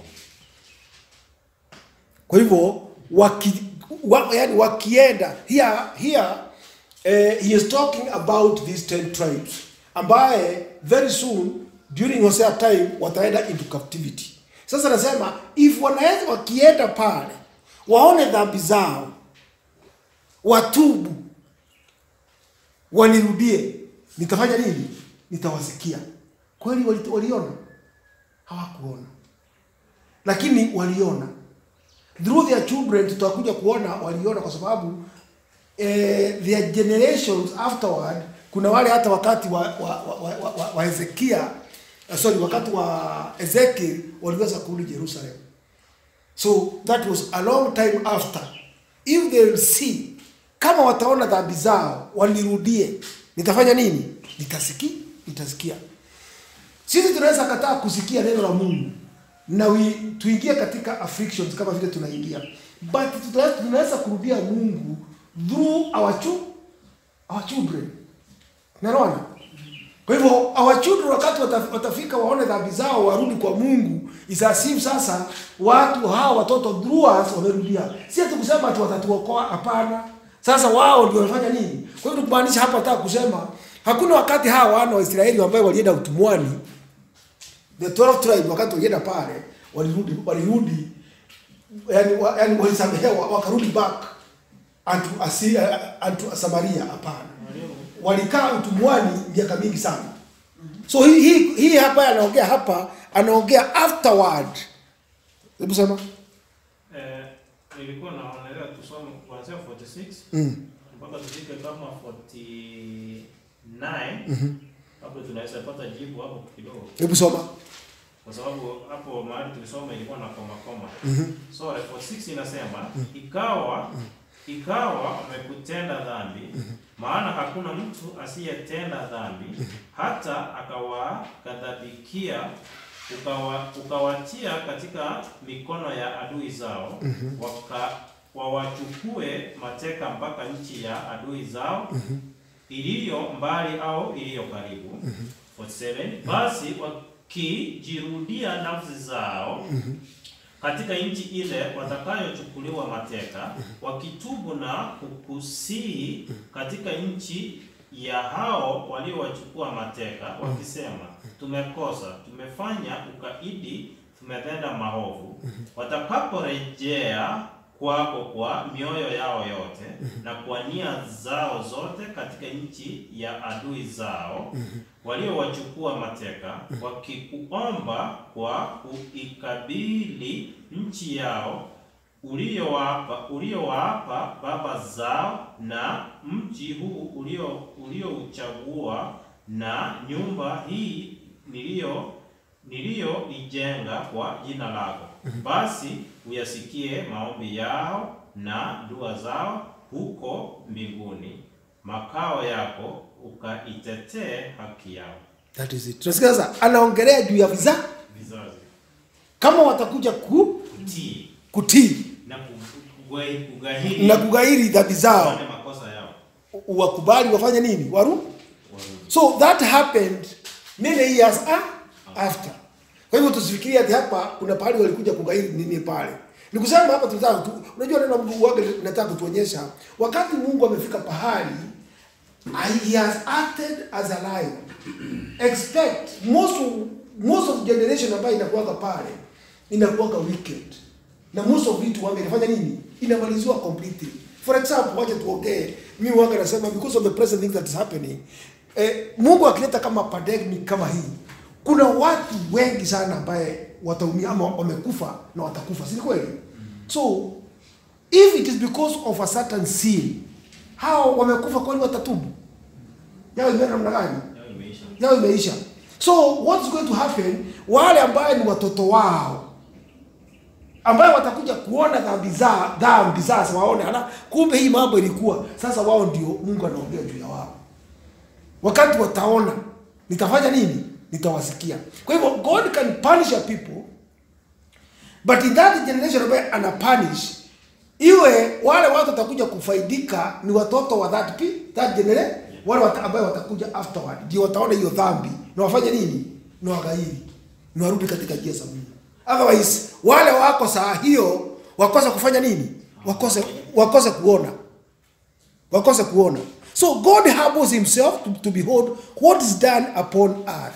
kwa hivyo waki, wa, yani wakienda here, here eh, he is talking about these 10 tribes ambaye very soon during Hosea time wataenda into captivity sasa nasema if wanaweza wakienda pale waone dhambi zao watubu wanirudie nitafanya nini nitawasikia kweli wali- waliona hawakuona lakini waliona through their children tutakuja kuona waliona kwa sababu eh, their generations afterward kuna wale hata wakati wa, wa, wa, wa, wa, wa, wa Hezekia uh, sorry wakati wa Ezekiel waliweza kurudi Jerusalem so that was a long time after if they will see kama wataona dhambi zao walirudie nitafanya nini nitasikia nitasikia sisi tunaweza kataa kusikia neno la Mungu na we, tuingie katika afflictions kama vile tunaingia but tunaweza, tunaweza kurudia Mungu through our, chu, our children naona kwa hivyo our children wakati wataf- watafika waone dhambi zao warudi kwa Mungu isasifu sasa watu hawa watoto through us wamerudia si ati kusema ati watatuokoa hapana sasa wao ndio wanafanya nini kwa hivyo kumaanisha hapa nataka kusema hakuna wakati hawa wana wa Israeli ambao walienda utumwani the 12 tribe wakati walienda pale walirudi walirudi yani, wa, yani walisamehewa wakarudi back unto, Asi, uh, unto Samaria hapana walikaa utumwani miaka mingi sana so hii hii, hii hapa anaongea hapa anaongea afterward hebu sema Eh, nilikuwa naonelea tusome kuanzia 46 mm. mpaka tufike kama 49 hapo tunaweza pata jibu hapo kidogo, hebu soma kwa sababu hapo mahali tulisoma ilikuwa na koma koma. So 46 inasema ikawa ikawa wamekutenda dhambi, maana hakuna mtu asiyetenda dhambi, hata akawaghadhabikia ukawa, ukawatia katika mikono ya adui zao waka wawachukue mateka mpaka nchi ya adui zao iliyo mbali au iliyo karibu. 47 Basi wakijirudia nafsi zao katika nchi ile watakayochukuliwa mateka, wakitubu na kukusihi katika nchi ya hao waliowachukua mateka, wakisema, tumekosa, tumefanya ukaidi, tumetenda maovu, watakaporejea kwako kwa mioyo yao yote na kwa nia zao zote katika nchi ya adui zao waliowachukua mateka, wakikuomba kwa kuikabili nchi yao uliowapa uliowapa baba zao na mji huu ulio uliouchagua na nyumba hii niliyo niliyoijenga kwa jina lako, basi uyasikie maombi yao na dua zao huko mbinguni, makao yako ukaitetee haki yao that is it tunasikia sasa anaongelea juu ya visa vizazi kama watakuja ku, kutii kutii na ku- kugai- kugahiri na kugairi dhambi zao wale makosa yao wakubali wafanye nini waru warudi. so that happened many years a- after kwa hivyo tusifikirie ati hapa kuna pahali walikuja kugairi nini pale ni kusema hapa tunataka tu, unajua neno la Mungu wake nataka kutuonyesha wakati Mungu amefika pahali he has acted as a lion expect most of, most of generation ambayo inakuwaga pale inakuwaga wicked na most of it wanga inafanya nini inamaliziwa completely for example wacha tuongee mimi wanga nasema because of the present thing that is happening eh, Mungu akileta kama pandemic kama hii kuna watu wengi sana ambaye wataumia ama wamekufa na watakufa si ni kweli so if it is because of a certain sin hao wamekufa kwani watatubu yao imeenda namna gani Yao imeisha. yao imeisha so what is going to happen wale ambaye ni watoto wao ambayo watakuja kuona dhambi za dhambi sasa waone ala kumbe hii mambo ilikuwa sasa wao ndio Mungu anaongea juu ya wao wakati wataona nitafanya nini nitawasikia kwa hivyo God can punish a people but in that generation ambaye ana punish iwe wale watu watakuja kufaidika ni watoto wa that pe that generation wale wata, ambayo watakuja afterward ndio wataona hiyo dhambi na wafanye nini na wagairi na warudi katika njia za Mungu otherwise wale wako saa hiyo wakosa kufanya nini wakose wakose kuona wakose kuona so God humbles himself to, to behold what is done upon earth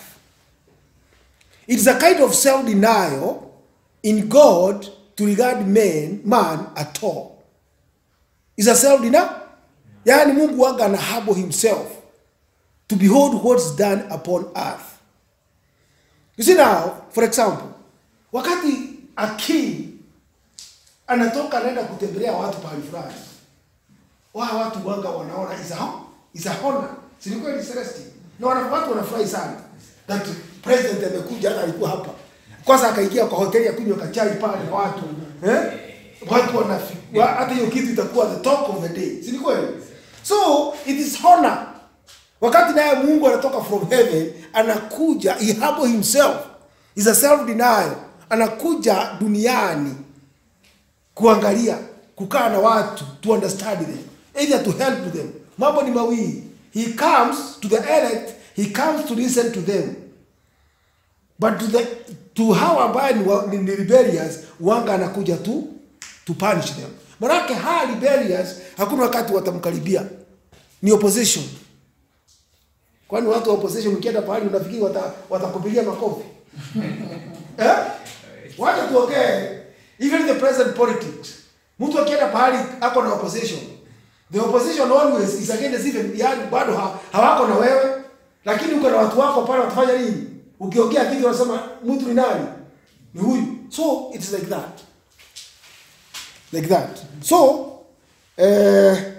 it is a kind of self-denial in God to regard man, man at all. It's a self-denial. Yani Mungu wanga ana humble himself to behold what's done upon earth. You see now, for example, wakati a king anatoka anaenda kutembelea watu pahali fulani, wa watu wanga wanaona is a, is a honor. Si ni kweli Celestine? Na wana, watu wanafurahi sana that president amekuja, hata alikuwa hapa kwanza, akaingia kwa hoteli ya kunywa kachai pale na watu eh? Watu wanafi wa- hata hiyo kitu itakuwa the talk of the day, si ni kweli? So it is honor wakati naye mungu anatoka from heaven anakuja he humble himself is a self denial anakuja duniani kuangalia kukaa na watu to understand them either to help them mambo ni mawili he comes to the elect he comes to listen to them but to the to hao ambaye ni, wa- ni, ni rebellious wanga anakuja tu to punish them manake hawa rebellious hakuna wakati watamkaribia ni opposition kwani watu wa opposition ukienda pahali unafikiri wata- watakupigia makofi eh? wacha tuongee even the present politics mtu akienda pahali ako na opposition the opposition always is against even yani bado ha, hawako na wewe lakini uko na watu wako pale watafanya nini ukiongea kitu wanasema mtu ni nani ni huyu so it's like that like that so eh,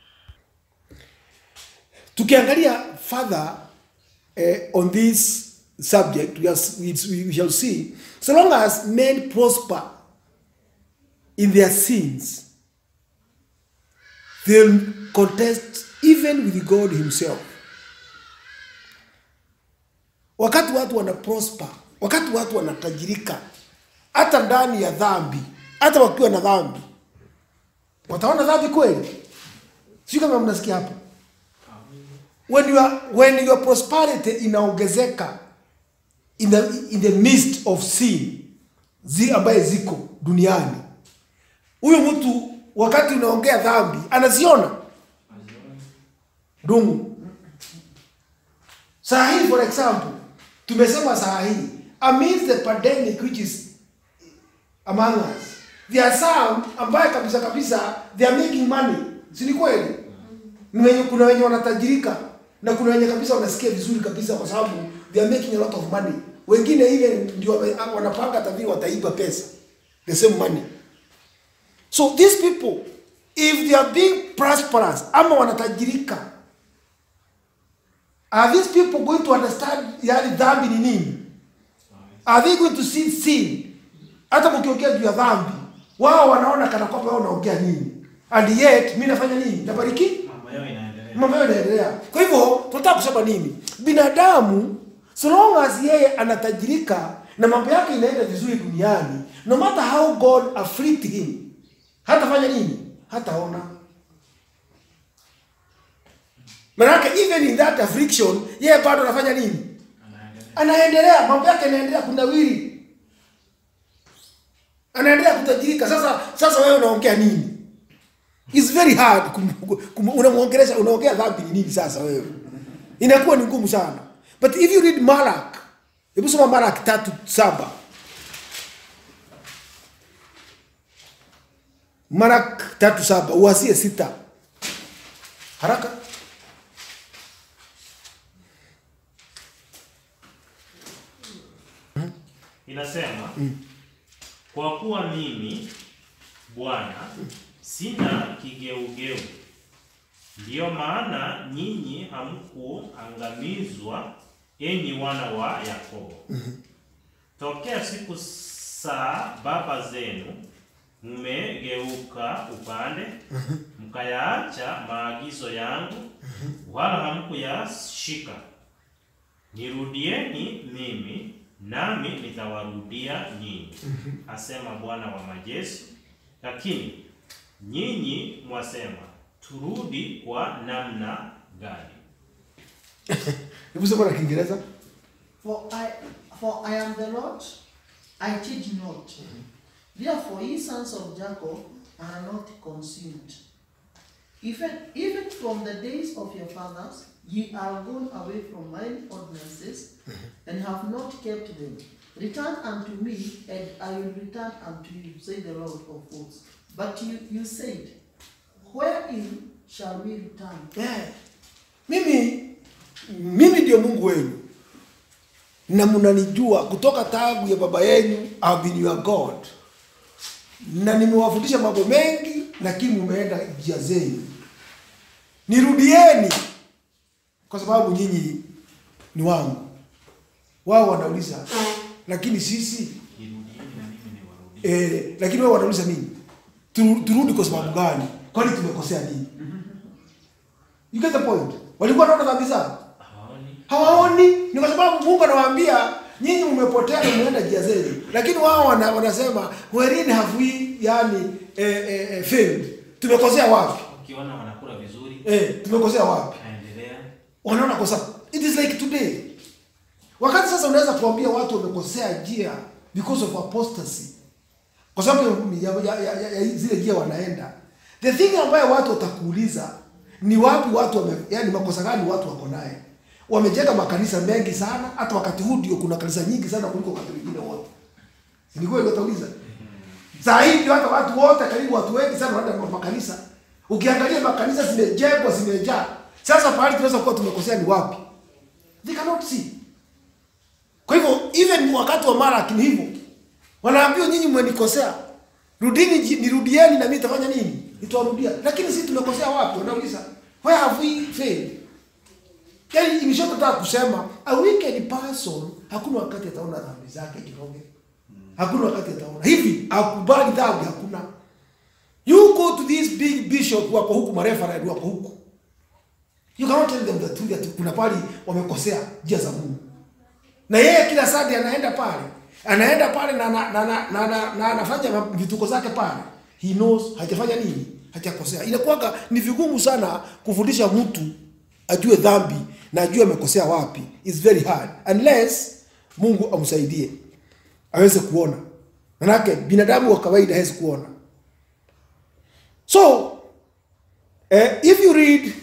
tukiangalia further eh, on this subject we, are, we, we shall see so long as men prosper in their sins they'll contest even with god himself wakati watu wana prosper wakati watu wanatajirika hata ndani ya dhambi hata wakiwa na dhambi wataona dhambi kweli sio kama mnasikia hapo when you are, when your prosperity inaongezeka in the, in the midst of sin zi ambaye ziko duniani huyu mtu wakati unaongea dhambi anaziona dungu saa hii for example tumesema saa hii amidst the pandemic which is among us there are some ambaye kabisa kabisa they are making money si ni kweli ni wenye kuna wenye wanatajirika na kuna wenye kabisa wanasikia vizuri kabisa kwa sababu they are making a lot of money wengine even ndio wame- wanapanga hata vile wataiba pesa the same money so these people if they are being prosperous ama wanatajirika are these people going to understand yani dhambi ni nini are they going to see sin hata mkiongea juu ya dhambi wao wanaona kana kwamba wao unaongea nini and yet mi nafanya nini nabariki mambo yao inaendelea mambo yao yanaendelea kwa hivyo tunataka kusema nini binadamu so long as yeye anatajirika na mambo yake inaenda vizuri duniani no matter how god afflict him hatafanya nini hataona manake even in that affliction yeye bado anafanya nini anaendelea anaendelea mambo yake yanaendelea kunawiri anaendelea kutajirika sasa sasa wewe unaongea nini It's very hard kum- kum- unamwongelesha unaongea dhambi ni nini sasa wewe inakuwa ni ngumu sana but if you read malak hebu soma malak tatu saba malak tatu saba uasie sita haraka inasema kwa kuwa mimi Bwana sina kigeugeu, ndiyo maana nyinyi hamkuangamizwa, enyi wana wa Yakobo. Tokea siku za baba zenu mmegeuka upande, mkayaacha maagizo yangu, wala hamkuyashika. Nirudieni mimi nami nitawarudia nyinyi, asema Bwana wa majeshi. Lakini nyinyi mwasema, turudi kwa namna gani? hebu soma na kiingereza For I, for I am the Lord, I change not. Therefore, ye sons of Jacob are not consumed. Even, even from the days of your fathers, ye are gone away from mine ordinances, and have not kept them. Return unto me, and I will return unto you, say the Lord of hosts. But you, you said, Wherein shall we return? yeah. mimi mimi ndio mungu wenu na mnanijua kutoka tangu ya baba yenu I've been your God na nimewafundisha mambo mengi lakini mumeenda njia zenu nirudieni kwa sababu nyinyi ni wangu wao wanauliza lakini sisi Nirudieni na mimi niwarudie. eh, lakini wao wanauliza nini Turu- turudi kwa sababu gani kwani tumekosea nini you get the point walikuwa wanaona dhambi zao Hawaoni. hawaoni ni kwa sababu mungu anawaambia nyinyi mmepotea na mmeenda njia zenu lakini wao wana, wanasema wherein have we yani eh, eh, eh, failed tumekosea wapi Ukiona wanakula vizuri, eh, tumekosea wapi aendelea. wanaona kosa it is like today wakati sasa unaweza kuambia watu wamekosea njia because of apostasy kwa sababu ya, ya, ya, ya, ya zile njia wanaenda the thing ambayo watu watakuuliza ni wapi watu wame, yani makosa gani watu wako naye wamejenga makanisa mengi sana hata wakati huu ndio kuna kanisa nyingi sana kuliko wakati wengine wote Si ni kweli watauliza saa hii ndio hata watu wote karibu watu wengi sana wanaenda makanisa ukiangalia makanisa zimejengwa zimejaa sasa pahali tunaweza kuwa tumekosea ni wapi they cannot see kwa hivyo even wakati wa Malaki ni hivyo wanaambiwa nyinyi mmenikosea rudini ji- nirudieni na mimi nitafanya nini nitawarudia lakini sisi tumekosea wapi wanauliza where have we failed yani imeshotaka kusema a wicked person hakuna wakati ataona dhambi zake kiroge hakuna wakati ataona hivi akubali dhambi hakuna you go to this big bishop wako huku marefarad wako huku you cannot tell them the truth that kuna pali wamekosea njia za Mungu na yeye kila Sunday anaenda pale anaenda pale na na na, na, na, na, na anafanya vituko zake pale he knows hajafanya nini hajakosea inakuwaga ni vigumu sana kufundisha mtu ajue dhambi na ajue amekosea wapi is very hard unless Mungu amsaidie aweze kuona manake binadamu wa kawaida hawezi kuona so eh, if you read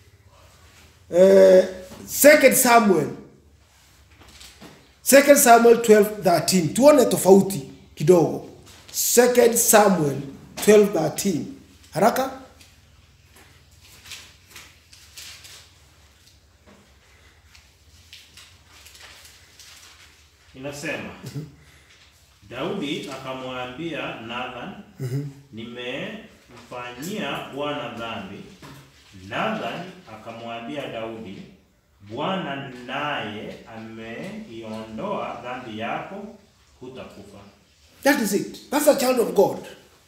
eh, second Samuel 2 Samuel 12:13 tuone tofauti kidogo 2 Samuel 12:13 haraka Inasema Daudi akamwambia Nathan, nimemfanyia Bwana dhambi. Nathan akamwambia Daudi, Bwana naye ameiondoa dhambi yako, hutakufa. that is it that's a child of God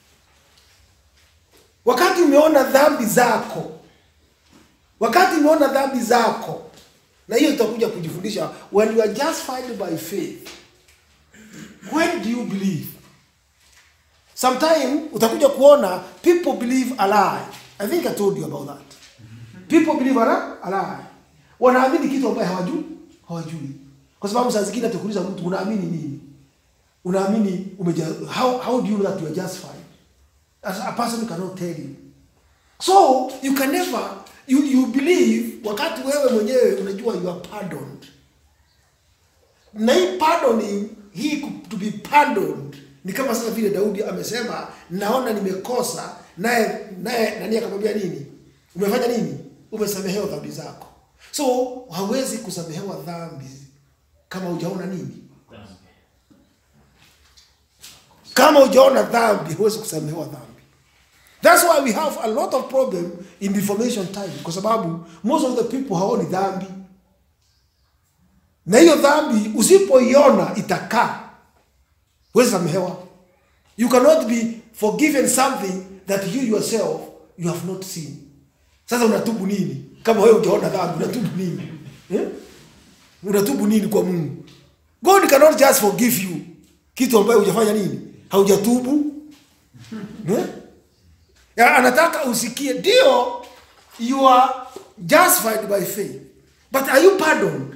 wakati umeona dhambi zako wakati umeona dhambi zako na hiyo itakuja kujifundisha when you are justified by faith when do you believe sometime utakuja kuona people believe a lie i think i told you about that people believe a lie- a lie wanaamini kitu ambaye hawajui hawajui kwa sababu saa zingine atakuuliza mtu unaamini nini unaamini umeja how, how do you know that you are justified as a person cannot tell you so you can never you, you believe wakati wewe mwenyewe unajua you are pardoned na hii pardoning hii ku- to be pardoned ni kama sasa vile Daudi amesema naona nimekosa naye naye nani akamwambia nini umefanya nini umesamehewa dhambi zako so hawezi kusamehewa dhambi kama hujaona nini Dhambi. kama hujaona dhambi huwezi kusamehewa dhambi that's why we have a lot of problem in reformation time kwa sababu most of the people haoni dhambi na hiyo dhambi usipoiona itakaa huwezi samehewa you cannot be forgiven something that you yourself you have not seen sasa unatubu nini kama wewe hujaona dhambi unatubu nini eh? unatubu nini kwa mungu god cannot just forgive you kitu ambayo hujafanya nini haujatubu eh? Ya, anataka usikie ndio you are justified by faith but are you pardoned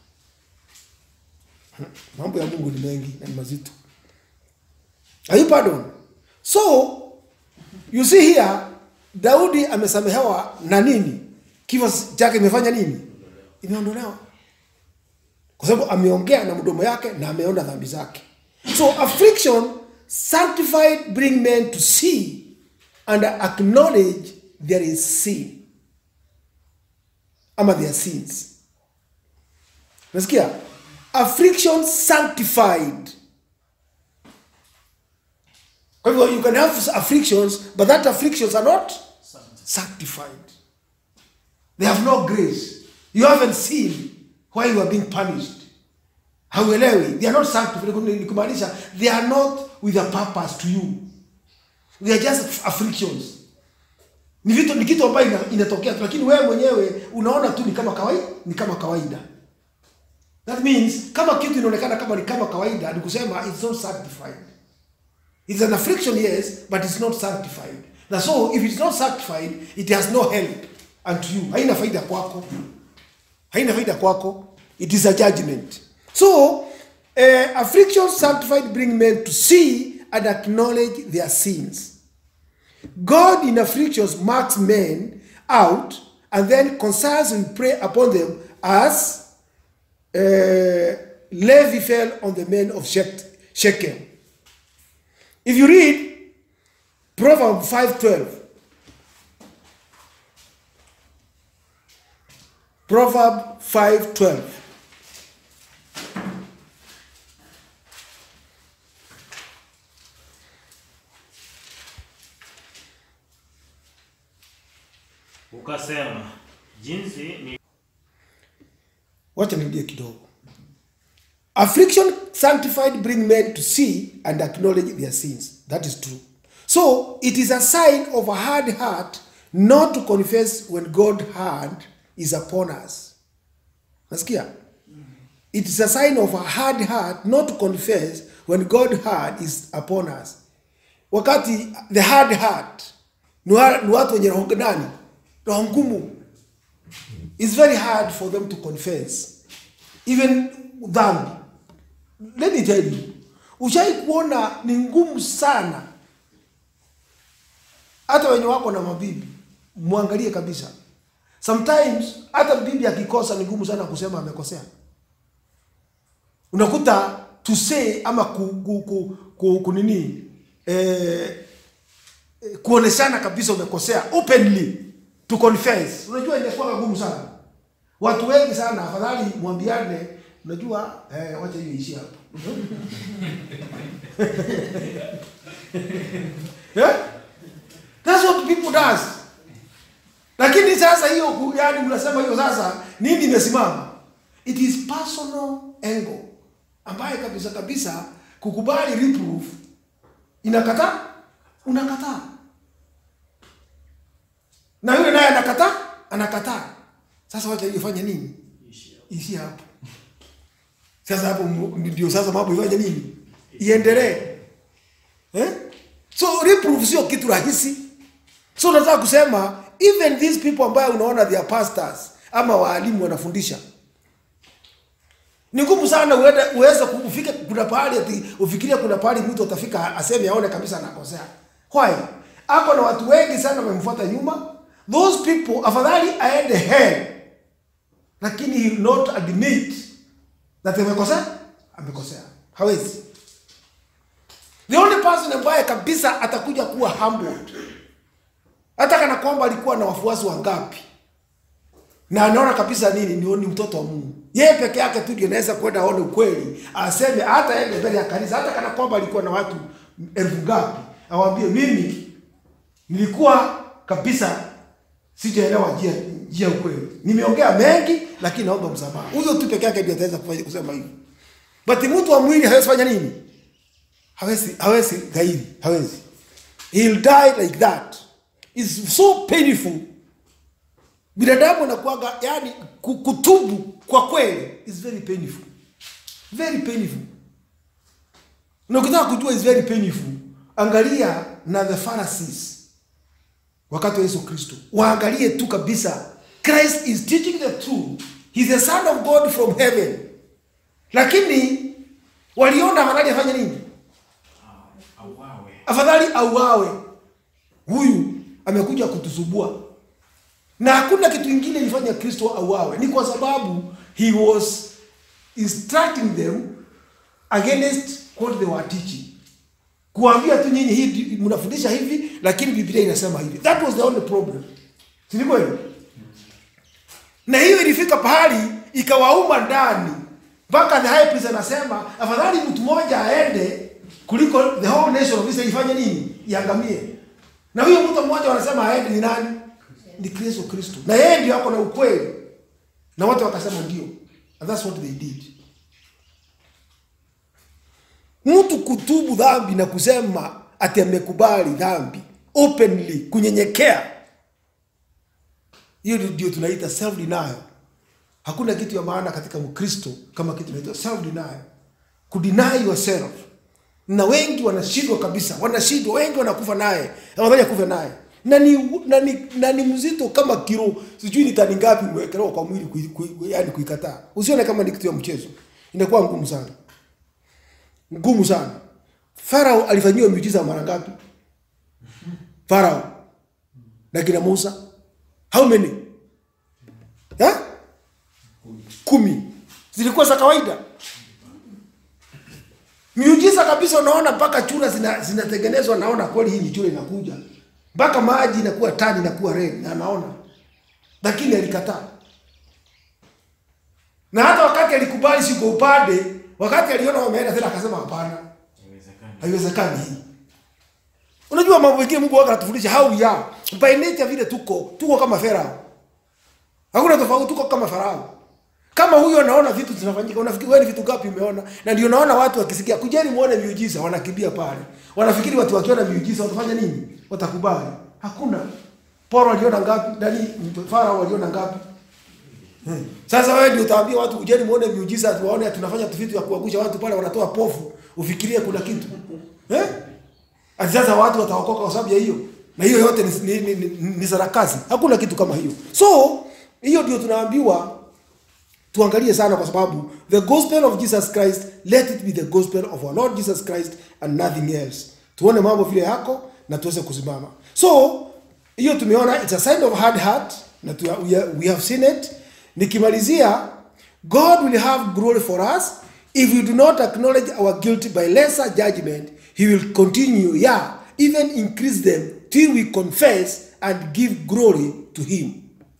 mambo ya mungu ni mengi na ni mazito are you pardoned so you see here daudi amesamehewa na nini kifo chake imefanya nini imeondolewa kwa sababu ameongea na mdomo yake na ameona dhambi zake so affliction sanctified bring men to see and acknowledge there is sin ama their sins nasikia affliction sanctified kwa hivyo you can have afflictions but that afflictions are not sanctified they have no grace you haven't seen why you are being punished hauelewi they are not sanctified ni kumaanisha they are not with a purpose to you they are just afflictions ni vitu ni kitu ambayo ina, inatokea tu lakini wewe mwenyewe unaona tu ni kama kawaida ni kama kawaida that means kama kitu inaonekana kama ni kama kawaida ni kusema it's not sanctified it's an affliction yes but it's not sanctified na so if it's not sanctified it has no help unto you haina faida kwako haina faida kwako it is a judgment so uh, affliction sanctified bring men to see and acknowledge their sins God in afflictions marks men out and then concerns will prey upon them as uh, Levi fell on the men of Shech- Shechem. If you read Proverbs 5.12, Proverb 5.12, ukasema jinsi ni wacha nirudie kidogo affliction sanctified bring men to see and acknowledge their sins that is true so it is a sign of a hard heart not to confess when god hand is upon us nasikia it is a sign of a hard heart not to confess when god hand is upon us wakati the hard heart ni wa- ni watu wenye roho nani roho ngumu it's very hard for them to confess even dhambi let me tell you ushai kuona ni ngumu sana hata wenye wako na mabibi mwangalie kabisa sometimes hata bibi akikosa ni ngumu sana kusema amekosea unakuta to say ama ku, ku, ku, ku, ku nini eh, eh, kuoneshana kabisa umekosea openly to confess unajua inakuwa ngumu sana watu wengi sana afadhali mwambiane unajua eh, wacha hiyo ishi hapa yeah? That's what people does. Lakini sasa hiyo ku- yani mnasema hiyo sasa nini imesimama? It is personal angle ambaye kabisa kabisa kukubali reproof inakataa unakataa na yule naye anakataa anakataa sasa wacha ifanye nini ishi hapo sasa hapo mu- ndio sasa mambo ifanye nini iendelee eh? so reproof sio kitu rahisi so nataka kusema even these people ambayo unaona they are pastors ama waalimu wanafundisha ni ngumu sana uende uweze ku- ufike kuna pahali ati ufikirie kuna pahali mtu atafika aseme aone kabisa anakosea why ako na watu wengi sana wamemfuata nyuma those people afadhali aende hell lakini he will not admit that amekosea amekosea hawezi the only person ambaye kabisa atakuja kuwa humbled hata kana kwamba alikuwa na wafuasi wangapi na anaona kabisa nini ni, ni mtoto wa Mungu. Yeye peke yake tu ndiye anaweza kwenda aone ukweli, aseme hata yeye mbele ya kanisa, hata kana kwamba alikuwa na watu elfu ngapi, awaambie mimi nilikuwa kabisa sijaelewa njia njia ya ukweli, nimeongea mengi, lakini naomba msamaha. Huyo tu peke yake ndiye ataweza kufanya kusema hivyo, but mtu wa mwili hawezi fanya nini? Hawezi hawezi gairi, hawezi. He'll die like that. It's so painful binadamu anakuwaga yani ku- kutubu kwa kweli is very painful very painful na ukitaka kujua is very painful angalia na the pharisees wakati wa yesu kristo waangalie tu kabisa christ is teaching the truth He's the son of god from heaven lakini waliona afadhali afanye nini auawe. afadhali auawe huyu amekuja kutusubua na hakuna kitu ingine ilifanya kristo auawe ni kwa sababu he was instructing them against what they were teaching kuambia tu nyinyi hii mnafundisha hivi lakini biblia inasema hivi that was the only problem si ni kweli na hiyo ilifika pahali ikawauma ndani mpaka the high priest anasema afadhali mtu mmoja aende kuliko the whole nation of Israel ifanye nini iangamie na huyo mtu mmoja wanasema aende ni nani ni Kristo Kristo na yeye ndio ako na ukweli na wote wakasema ndio and that's what they did mtu kutubu dhambi na kusema ati amekubali dhambi openly kunyenyekea hiyo ndio tunaita self denial hakuna kitu ya maana katika mkristo kama kitu inaitwa self denial kudeny yourself na wengi wanashindwa kabisa wanashindwa wengi wanakufa naye afadhali akufe naye na ni, na ni, na ni mzito kama kilo sijui ni tani ngapi umewekelewa kwa mwili kui, kui, yani kuikataa usione kama ni kitu ya mchezo inakuwa ngumu sana ngumu sana farao alifanyiwa miujiza mara ngapi farao na kina musa how many ha? kumi zilikuwa za kawaida miujiza kabisa unaona mpaka chura zina- zinatengenezwa naona kweli hii ni chura inakuja mpaka maji inakuwa tani inakuwa red na anaona lakini alikataa na hata wakati alikubali siko upande wakati aliona wameenda tena akasema hapana Haiwezekani. haiwezekani hii unajua mambo mengine mungu waka anatufundisha how we are by nature vile tuko tuko kama farao hakuna tofauti tuko kama farao kama huyo anaona vitu zinafanyika unafikiri wewe ni vitu gapi umeona na ndio naona watu wakisikia kujeni muone miujiza wanakimbia pale wanafikiri watu wakiona miujiza watafanya nini watakubali hakuna poro aliona ngapi nani farao aliona ngapi Hmm. Sasa wewe ndio utaambia watu ujeni muone miujiza tuwaone tunafanya vitu ya kuangusha watu pale wanatoa pofu ufikirie kuna kitu. Eh? Ati sasa watu wataokoka kwa sababu ya hiyo. Na hiyo yote ni, ni, ni, ni, ni sarakasi. Hakuna kitu kama hiyo. So, hiyo ndio tunaambiwa tuangalie sana kwa sababu the gospel of Jesus Christ let it be the gospel of our Lord Jesus Christ and nothing else. Tuone mambo vile yako na tuweze kusimama. So, hiyo tumeona it's a sign of hard heart na tu, we, are- we have seen it. Nikimalizia God will have glory for us if we do not acknowledge our guilt by lesser judgment. He will continue, yeah, even increase them till we confess and give glory to him.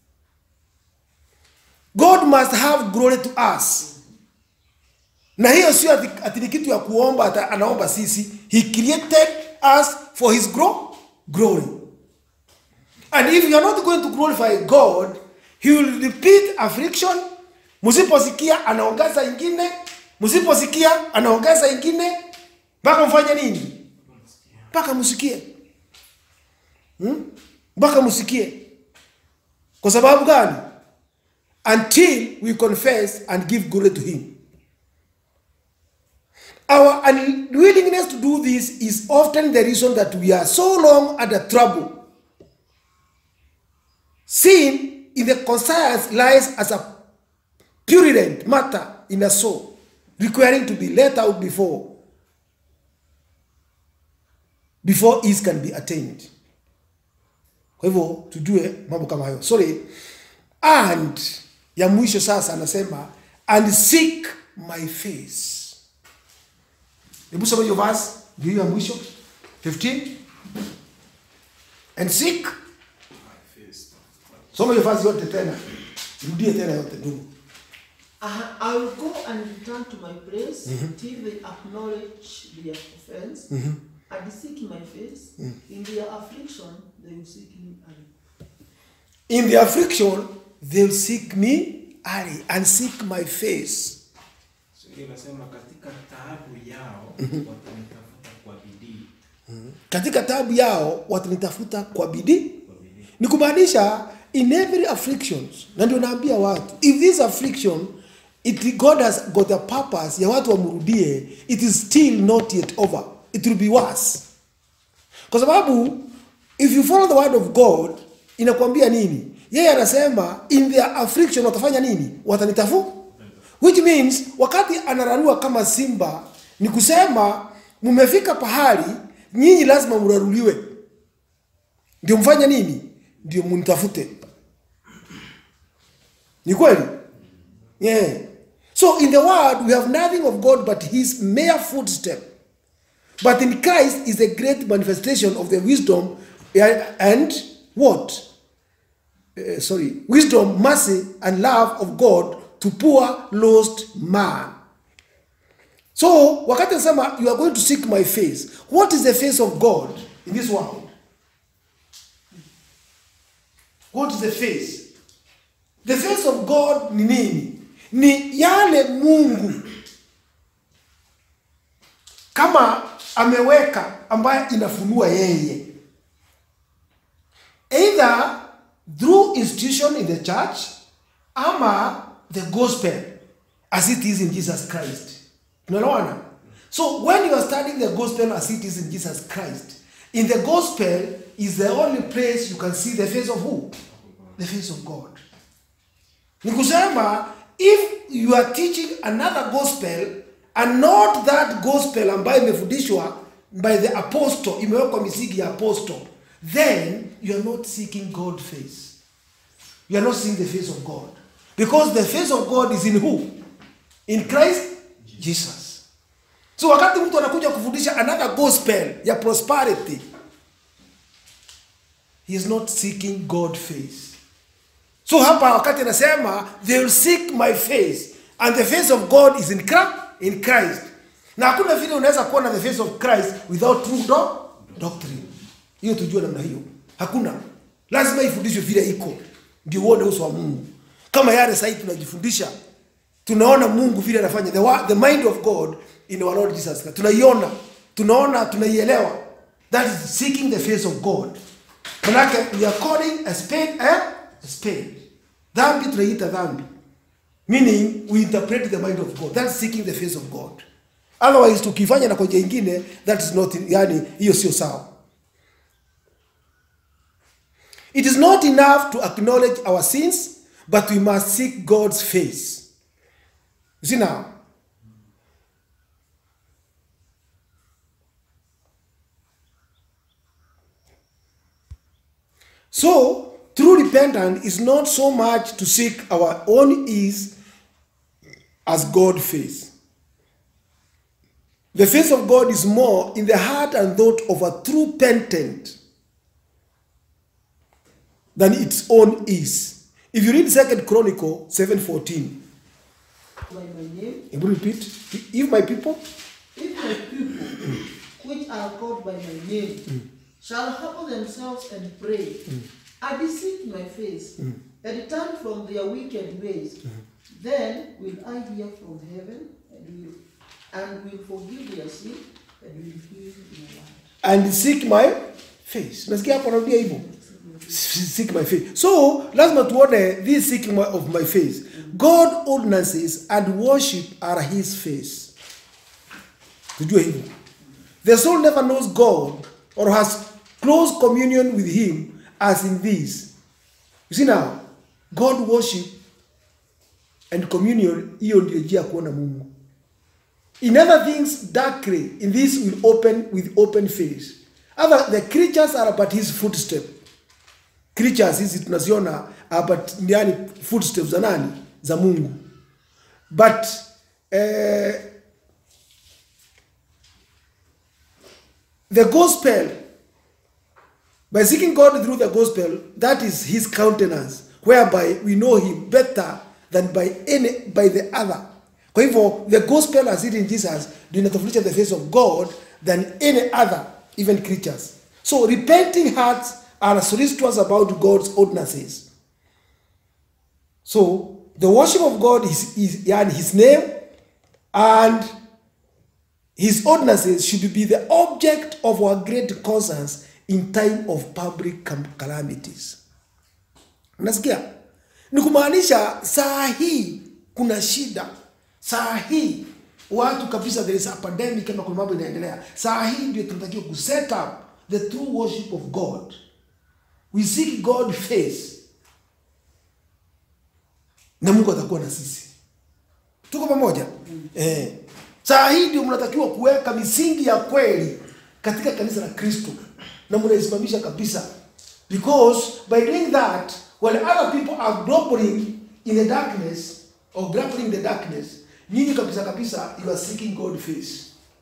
God must have glory to us. Na hiyo sio ati, ati ni kitu ya kuomba ata, anaomba sisi. He created us for his gro glory. And if you are not going to glorify God, he will repeat affliction. Msiposikia anaongeza ingine, msiposikia anaongeza ingine mpaka mfanye nini? Mpaka msikie. Hmm? Mpaka msikie. Kwa sababu gani? until we confess and give glory to him. Our unwillingness to do this is often the reason that we are so long under trouble. Sin in the conscience lies as a purulent matter in a soul, requiring to be let out before before ease can be attained. Kwa hivyo tujue mambo kama hayo. Sorry. And ya mwisho sasa anasema and seek my face. Hebu soma hiyo verse ndio hiyo ya mwisho 15 and seek. Soma hiyo verse yote tena. Rudie tena yote ndugu. I, I will go and return to my place till they acknowledge their offense and seek my face. In their affliction, they will seek me early. In the affliction they'll seek me early and seek my face. So, hiyo inasema katika taabu yao watanitafuta kwa bidii. Katika taabu yao watanitafuta kwa bidii. Kwa bidii. ni kumaanisha in every afflictions na ndio naambia watu if this affliction it god has got a purpose ya watu wamrudie it is still not yet over it will be worse kwa sababu if you follow the word of god inakwambia nini yeye anasema in their affliction watafanya nini watanitafu which means wakati anararua kama simba ni kusema mmefika pahali nyinyi lazima mraruliwe ndio mfanye nini ndio mnitafute ni kweli yeah. so in the world we have nothing of god but his mere footstep but in christ is a great manifestation of the wisdom eh, and what uh, sorry wisdom mercy and love of god to poor lost man so wakati nasema you are going to seek my face what is the face of god in this world what is the face the face of god ni nini ni yale mungu kama ameweka ambaye inafunua yeye either through institution in the church ama the gospel as it is in jesus christ unaelewana so when you are studying the gospel as it is in jesus christ in the gospel is the only place you can see the face of who the face of god ni kusema if you are teaching another gospel and not that gospel ambayo imefundishwa by the apostle imewekwa misingi ya apostle then you are not seeking god face you are not seeing the face of god because the face of god is in who in christ jesus so wakati mtu anakuja kufundisha another gospel ya prosperity he is not seeking god face so hapa wakati anasema they will seek my face and the face of god is in christ, in christ na hakuna vile unaweza kuona the face of christ without true do, doctrine hiyo tujue namna hiyo hakuna lazima ifundishwe vile iko ndio uone uso wa mungu kama yale sahii tunajifundisha tunaona mungu vile anafanya the, wa- the mind of god in our lord jesus Christ. tunaiona tunaona tunaielewa that is seeking the face of god manake we are calling a spade a, a spade dhambi tunaiita dhambi meaning we interpret the mind of god that's seeking the face of god otherwise tukifanya na kwa njia ingine that is not yani hiyo sio sawa it is not enough to acknowledge our sins but we must seek god's face you see now So, true repentance is not so much to seek our own ease as God face. The face of God is more in the heart and thought of a true penitent than its own is. If you read Second Chronicle 7:14, by my name, it will repeat, if my people if my people, which are called by my name, shall humble themselves and pray, and seek my face, and turn from their wicked ways, then will I hear from heaven and will and will forgive their sin and will heal their land. and seek my face nasikia hapo narudia hivyo seek my face so lazima tuone this seeking my- of my face god ordinances and worship are his face tujue hivyo the soul never knows god or has close communion with him as in this you see now god worship and communion hiyo ndio njia ya kuona mungu in other things darkly in this will open with open face other the creatures are but his footstep creatures hizi tunaziona are but yani footsteps za nani za mungu but eh, the gospel by seeking god through the gospel that is his countenance whereby we know him better than by any by the other kwa hivyo the gospel as it in jesus ndio inatofautisha the face of god than any other even creatures so repenting hearts are solicitous about god's ordinances so the worship of god is, is yani his name and his ordinances should be the object of our great concerns in time of public cam- calamities unasikia ni kumaanisha saa hii kuna shida saa hii watu kabisa there is a pandemic kama kuna mambo inaendelea saa hii ndio tunatakiwa kuset up the true worship of god we seek god face na mungu atakuwa na sisi tuko pamoja eh. saa hii ndio mnatakiwa kuweka misingi ya kweli katika kanisa la kristo na mnaisimamisha kabisa because by doing that when other people are grumbling in the darkness or grappling in the darkness nyinyi kabisa kabisa you are seeking god face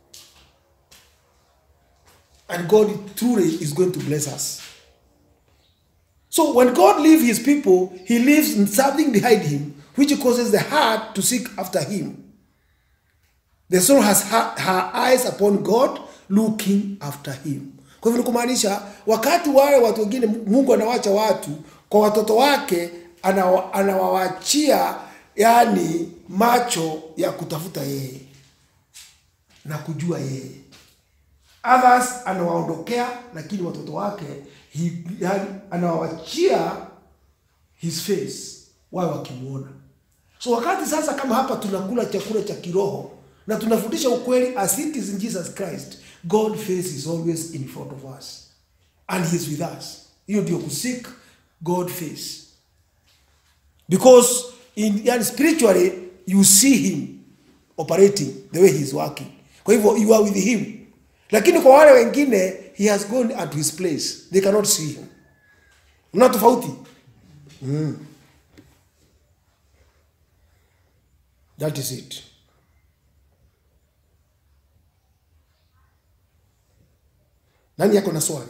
and god truly is going to bless us so when God leaves his people, he leaves something behind him which causes the heart to seek after him. the soul has her, her eyes upon god looking after him kwa hivyo ni kumaanisha wakati wale watu wengine mungu anawacha watu kwa watoto wake anawa- anawawachia yani macho ya kutafuta yeye na kujua yeye others anawaondokea lakini watoto wake he, yani, anawawachia his face wawe wakimuona so wakati sasa kama hapa tunakula chakula cha kiroho na tunafundisha ukweli as it is in jesus christ god face is always in front of us and he is with us hiyo ndio kusik god face because in, yani spiritually you see him operating the way he is working kwa hivyo you are with him lakini kwa wale wengine he has gone at his place they cannot see him mna tofauti That is it. Nani yako na swali?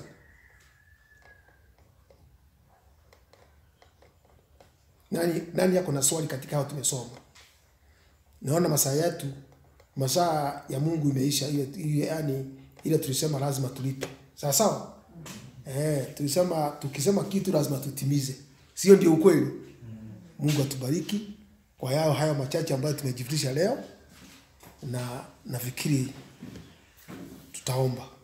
Nani, nani yako na swali katika hao tumesoma? Naona masaa yetu, masaa ya Mungu imeisha, ile ile yani ile tulisema lazima tulipe. Sawa sawa? Eh, tulisema tukisema kitu lazima tutimize. Sio ndio ukweli? Mungu atubariki kwa yao hayo machache ambayo tumejifunza leo, na nafikiri tutaomba.